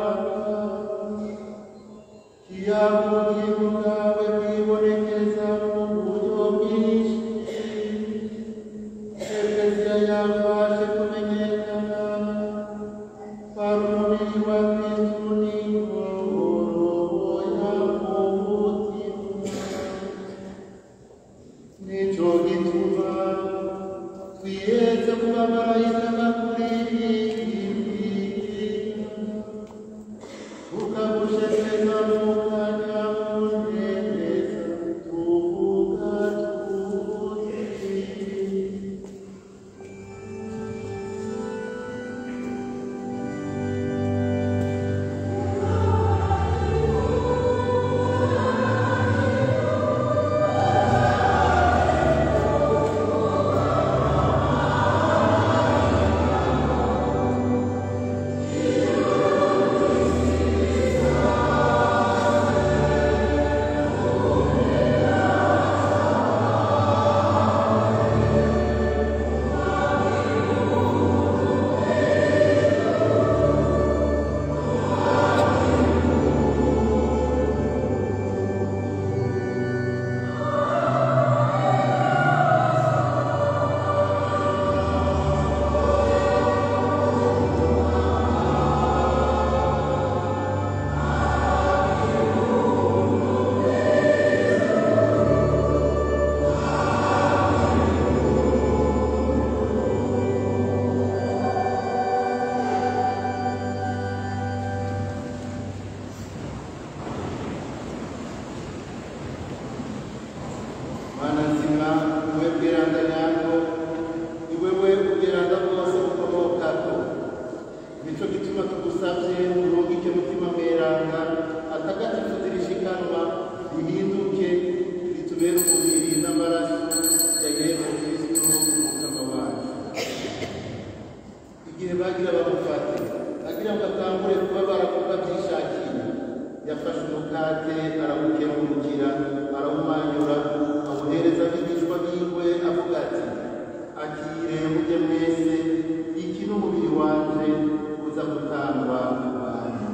kiyaga ubugingo bwawe bwibonekeza mu buryo bwinshi ekeziya yawe waje kumenyekana kwari umubiri wa kristu n'ingoro ya mu mutima nicyo gituma twiyeze ku bamarayika bakuririmbira tukagushekeza mu kanya munezeza tuvuga tuti mana nzima wowe bwiranda nyarwo ni wewe ubwiranda bwose bukomokako nico gituma tugusavye urungike mutima mweranda atagatifu zirishikanwa rihinduke ritubere umubiri n'amaraso ya yesu kristo umukama wacu igihe bagira bamufate agira ngo atangure kuba barakuba byishakiye yafashe umukate arawukengurukira arawumanyura awuhereza abigishwa biwe avuga ati akire mujye mwese iki ni umubiri wanje uza gutangwa mu bantu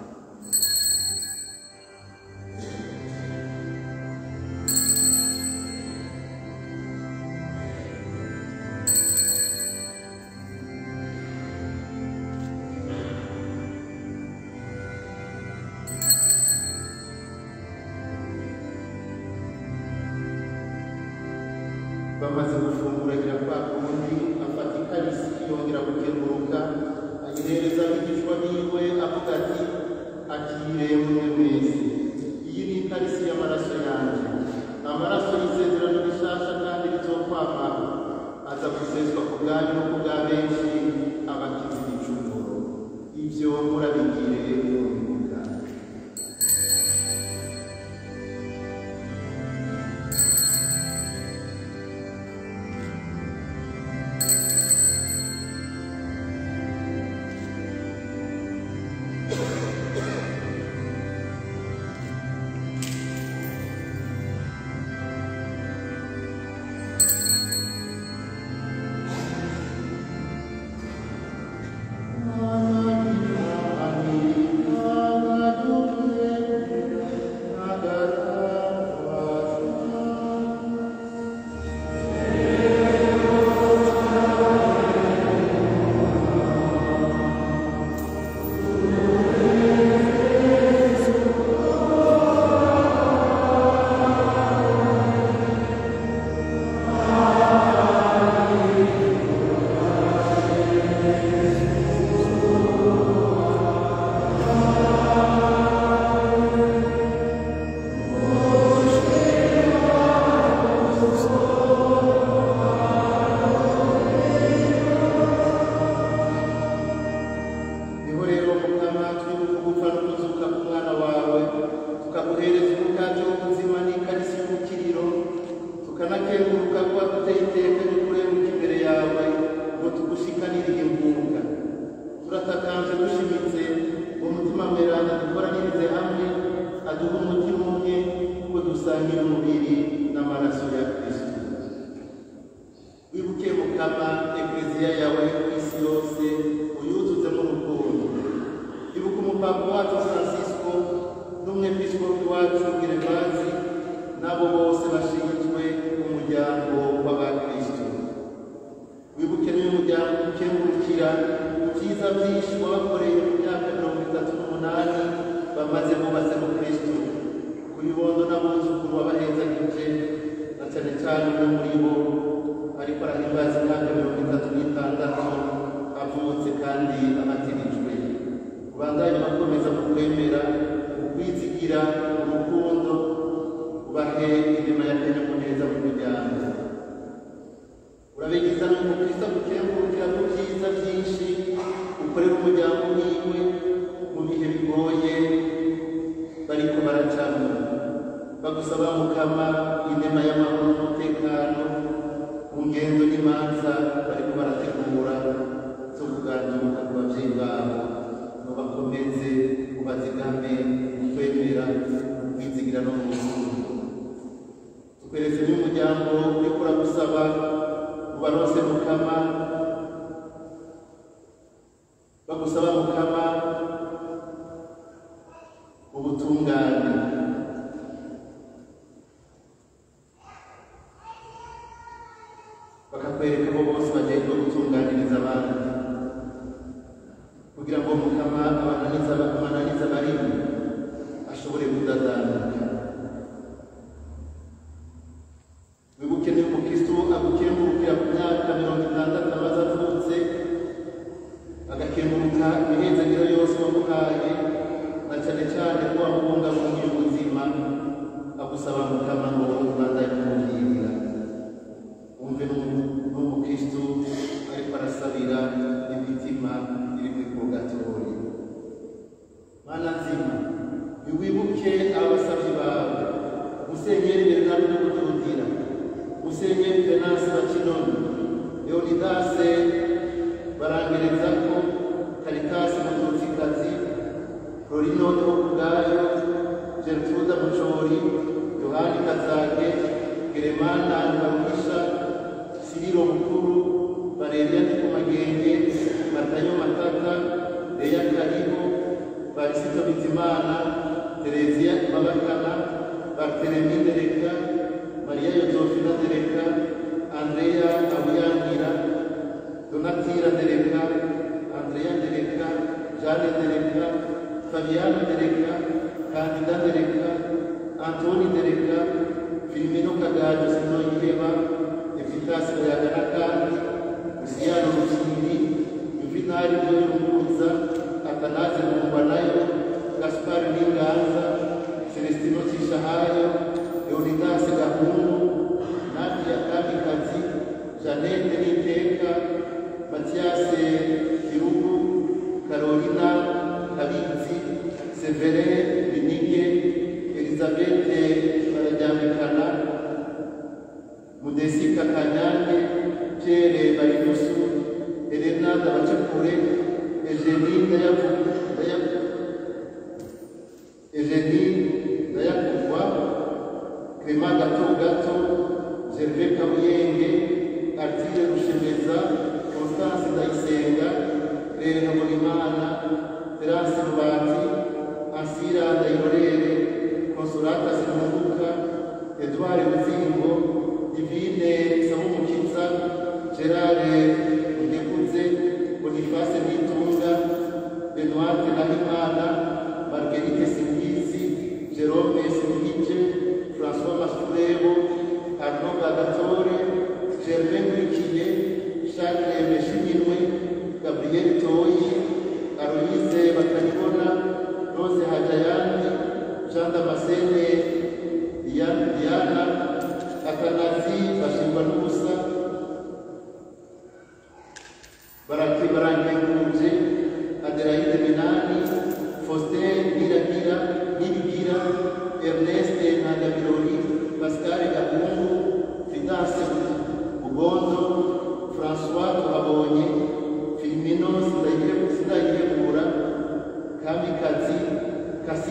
bamaze gufungura agira kwa kundi afata ikarisi yongera gukeguruka ayihereza abigishwa biwe avuga ati akire mwe mwese iyi ni ikarisi y'amaraso yanjye amaraso y'isezerano rishasha kandi rizokwamaho aza guseswa ku bwanyu no ku bwa benshi abakiza igicumuro ibyo murabigire mu bibuga Amen. wibuke mukama ekleziya yawe ku isi yose uyuzuzemo urukundo ibuka umupapa wacu francisco n'umwepiskopi wacu gervazi n'abo bose bashinzwe umuryango w'abakristo wibuke n'uyu muryango ukengurukira ibyiza byinshi wabakoreye mu myaka mirongo itatu n'umunani bamaze bubatse mu kristo ku bibondo n'abuzukuru wabahezagije na cyane cyane umwe muri bo ariko arahimbaza imyaka mirongo itatu n'itandatu avutse kandi amatirijwe ubandanye bakomeza mu kwemera ukwizigira urukundo ubahe inyuma y'akanyamuneza mu muryango urabigiza n'umukristo gukengurukira ku byiza byinshi ukorera umuryango wiwe mu bihe bigoye bariko baracamo bagusaba mukama inema y'amahoro n'umutekano mu ngendo n'imanza bariko barategura zo kuganduka ku babyeyi babo ngo bakomeze ubazigame kwemera kwizigira no mu rukundo tukweretse n'umuryango uriko uragusaba ubarose mukama bagusaba mukama ubutungane bakakwereka abo bose bagenda gutunganiriza abandi kugira ngo mukama abananiza amananiza barimo ashobore kudadanuka wibuke niba umukristo agukengurukira ku myaka mirongo itandatu amaze avutse agakenguruka imihenzagiro yose wamuhaye na cyane cyane ko wamubungabungiye ubuzima agusaba mukama ngo ubandanye kumubwirira wumve n'umukristo ariko arasabira imitima iri muri purgatori mana nzima ntiwibuke abasabyi bawe musenyeri bernard n'ukutudira musenyeri venasi bakinoni leonidase barangereza ko karitasi mututsikazi florino ubwayo gertruda mucori yohani kazage geremana baruhisha siriro mukuru valeria ndikumagenge matayo matata leya karibu barisito bizimana tereziya babakana bartelemi ndereka mariya yozofina ndereka andreya abuyangira donatira ndereka andreya ndereka jane ndereka fabiana ndereka kandida ndereka antoni ndereka filimino kagajo sinoyiheba efitasi bayagana kandi usiyano rukindi yuvinari byoyunguruza atanaze mungwa nayo gaspari n'inganza celestino cishahayo leonidase gahungu nadia kamikazi janete n'iteka matiyase kirugu karolina kabizi severe binige elizabete barajyambikana mudesika kanyange pierre barinusu elena ndabacakure Eugenie Ndayavu- Ndaya- Eugenie Ndayakugwa Clement Gato Gato Gervais Kabuyenge Artile Rushemeza Constance Ndayisenga Claire Habonimana Terence Rubati Ansira Ndayirorere Consolata Sinunguka Edouard Muzingo Divine Samumukiza Gerard Ndekuze Boniface Nitunga Benoit Nahimana Marguerite Simbizi Jerome Simbice François Masturebo Arnaud Bagatore Germain Nkurikiye Charles Meshiminwe Gabriel Toyi Aloise Bakanibona Rose Hajayandi Jean Damascene Diana Diana Atanazi Bashingwa n'ubusa barake barangenguje Adelaide Minani Faustin Niragira Nibigira Ernest Ntagabirori Pascal Gahungu Fidanse Bugondo François Tuhabonye Filmino Sindayirebura Kamikazi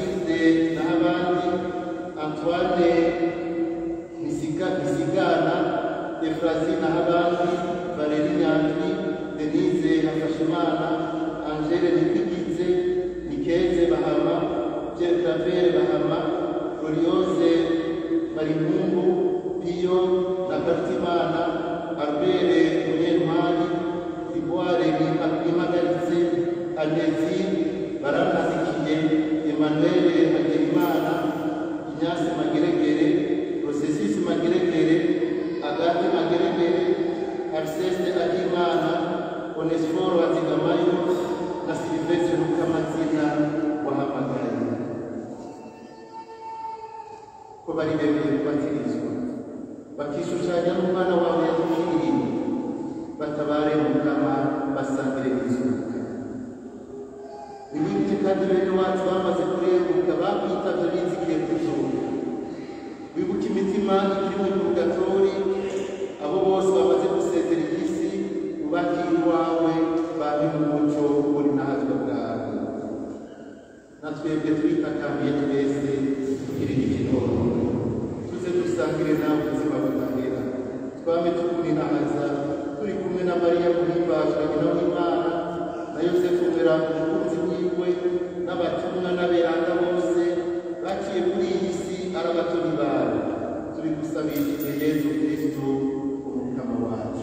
kandi bene wacu bamaze kurenguka bakwitavye bizikiye kuzuka wibuke imitima ikiri muri purgatori abo bose bamaze gusezera igisi ubakira iwawe babe mu muco uri nahazwa bwawe na twebwe twitakambiye twese tugira igikinono tuze dusangire nawe ubuzima budahera twame tukuninahaza turi kumwe na mariya muhimbazwa nyina w'imana na yosefu mweranda umukunzi wiwe n'abatumwa n'aberanda bose baciye kuri iyi si ari abatoni bawe turi gusabishije yezu kristu umukama wacu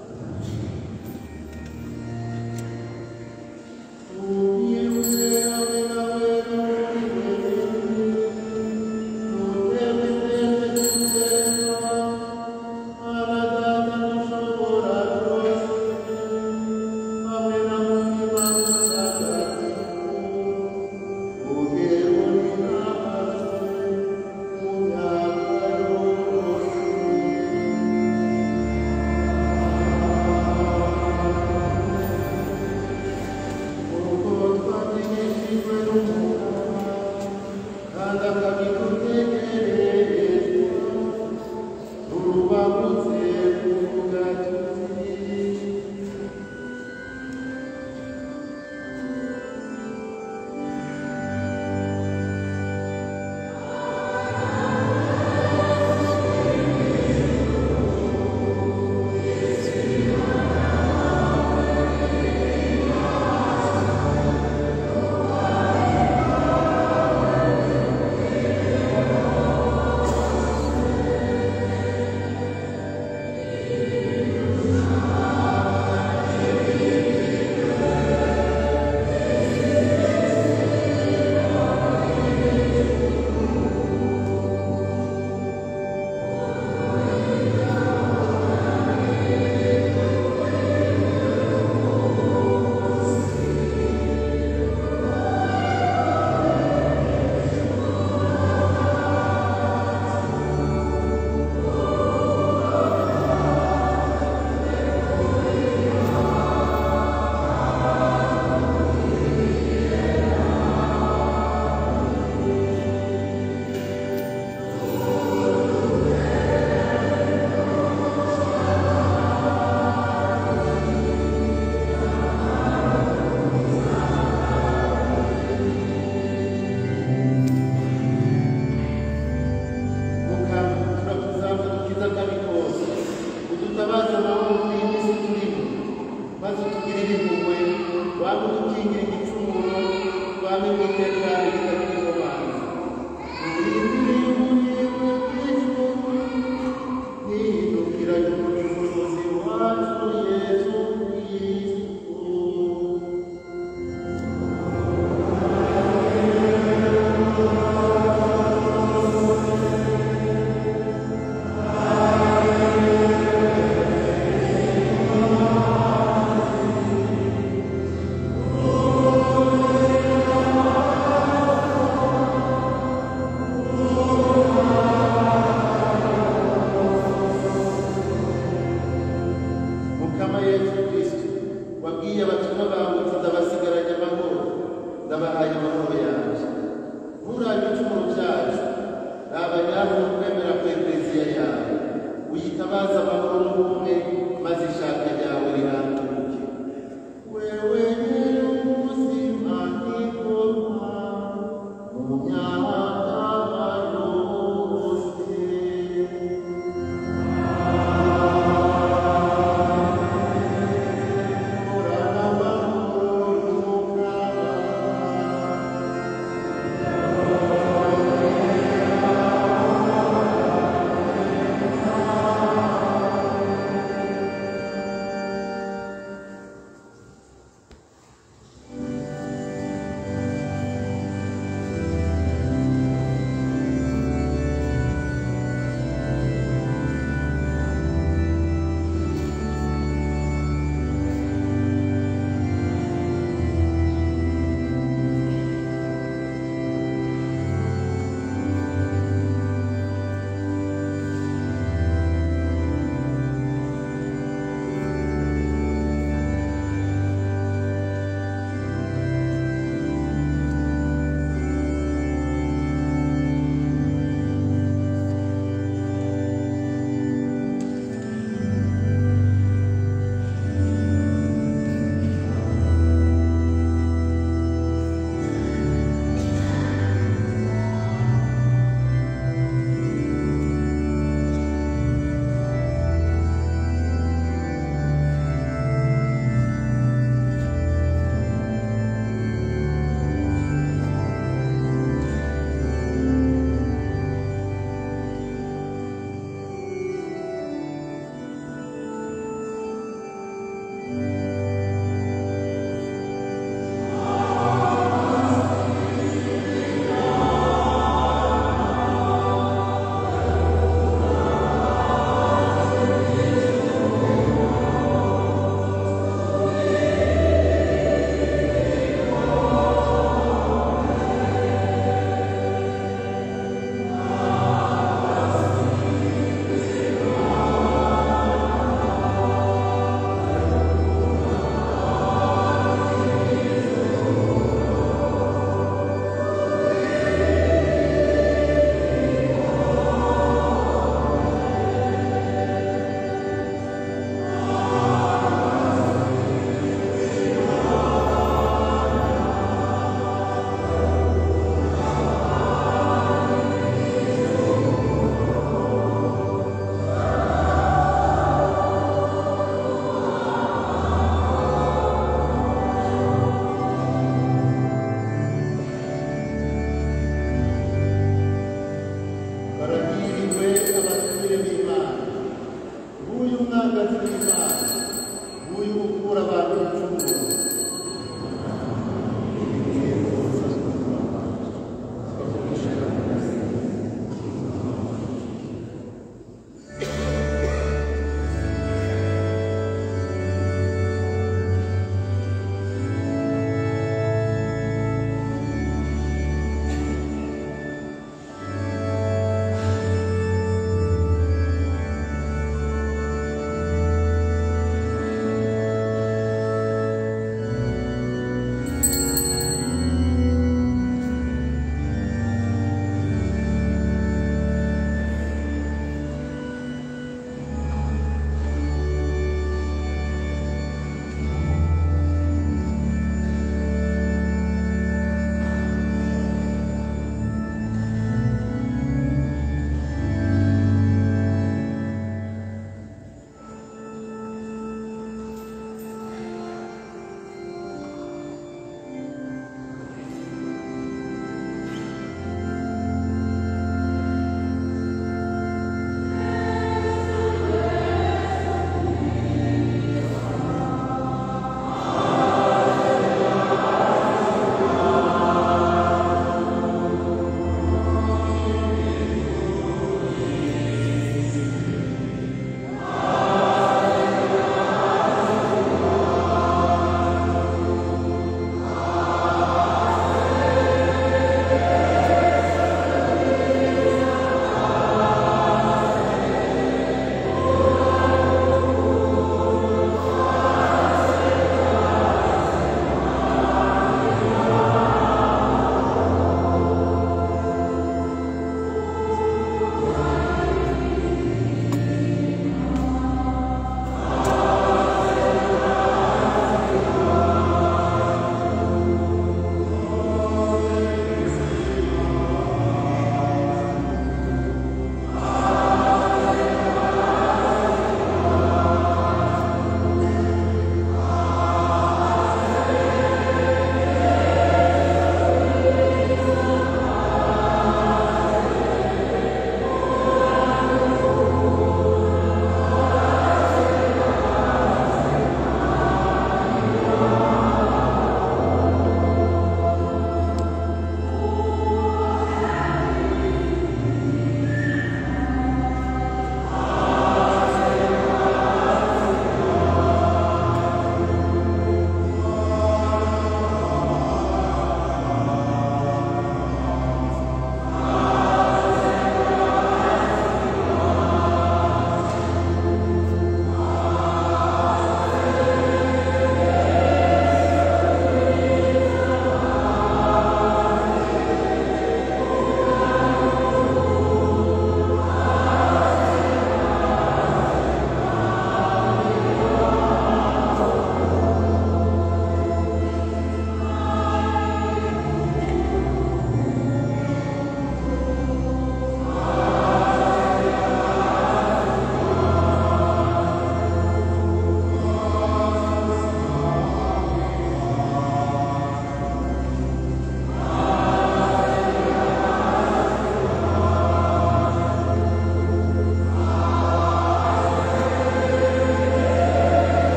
mukama yesu kristo wabwiye abatumwa bawe uti ndabasigaranye amahoro ndabahaye amahoro yanjye nturabe ibicumuro byacu raba nyabo no kwemera ku ekleziya yawe uyitabaze amahoro n'ubumwe maze ishaka ryawe riranduke wewe nyir'ubuzima n'ingoma mu myaka yose Amen.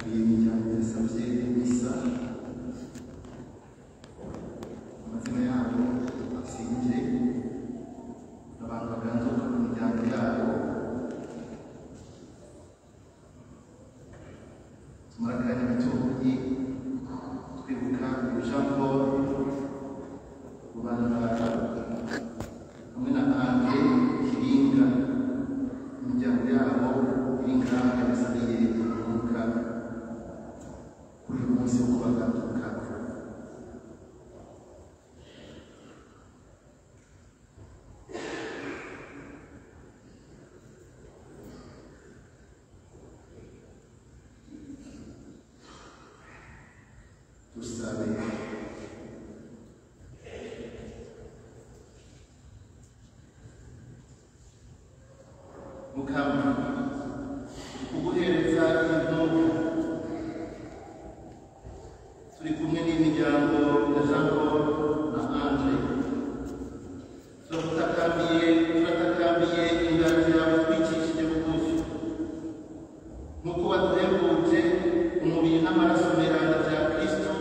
iyi miryango yasabye misa amazina yabo asinje abantu baganzuka ku miryango yabo tumara akanya gatoyi twibuka jean paul rubandara hamwe na andre kiringa imiryango yabo iri ngaha yasabiye kuruhuka kuri uyu munsi wo kubaganduka dusabe mukama kuguhereza intumwa turi kumwe n'imiryango ya jean paul na andre turagutakambiye turatakambiye inganzi yawe twicishije bugufi nk'uko waduhembuje umubiri n'amaraso meranda bya kristo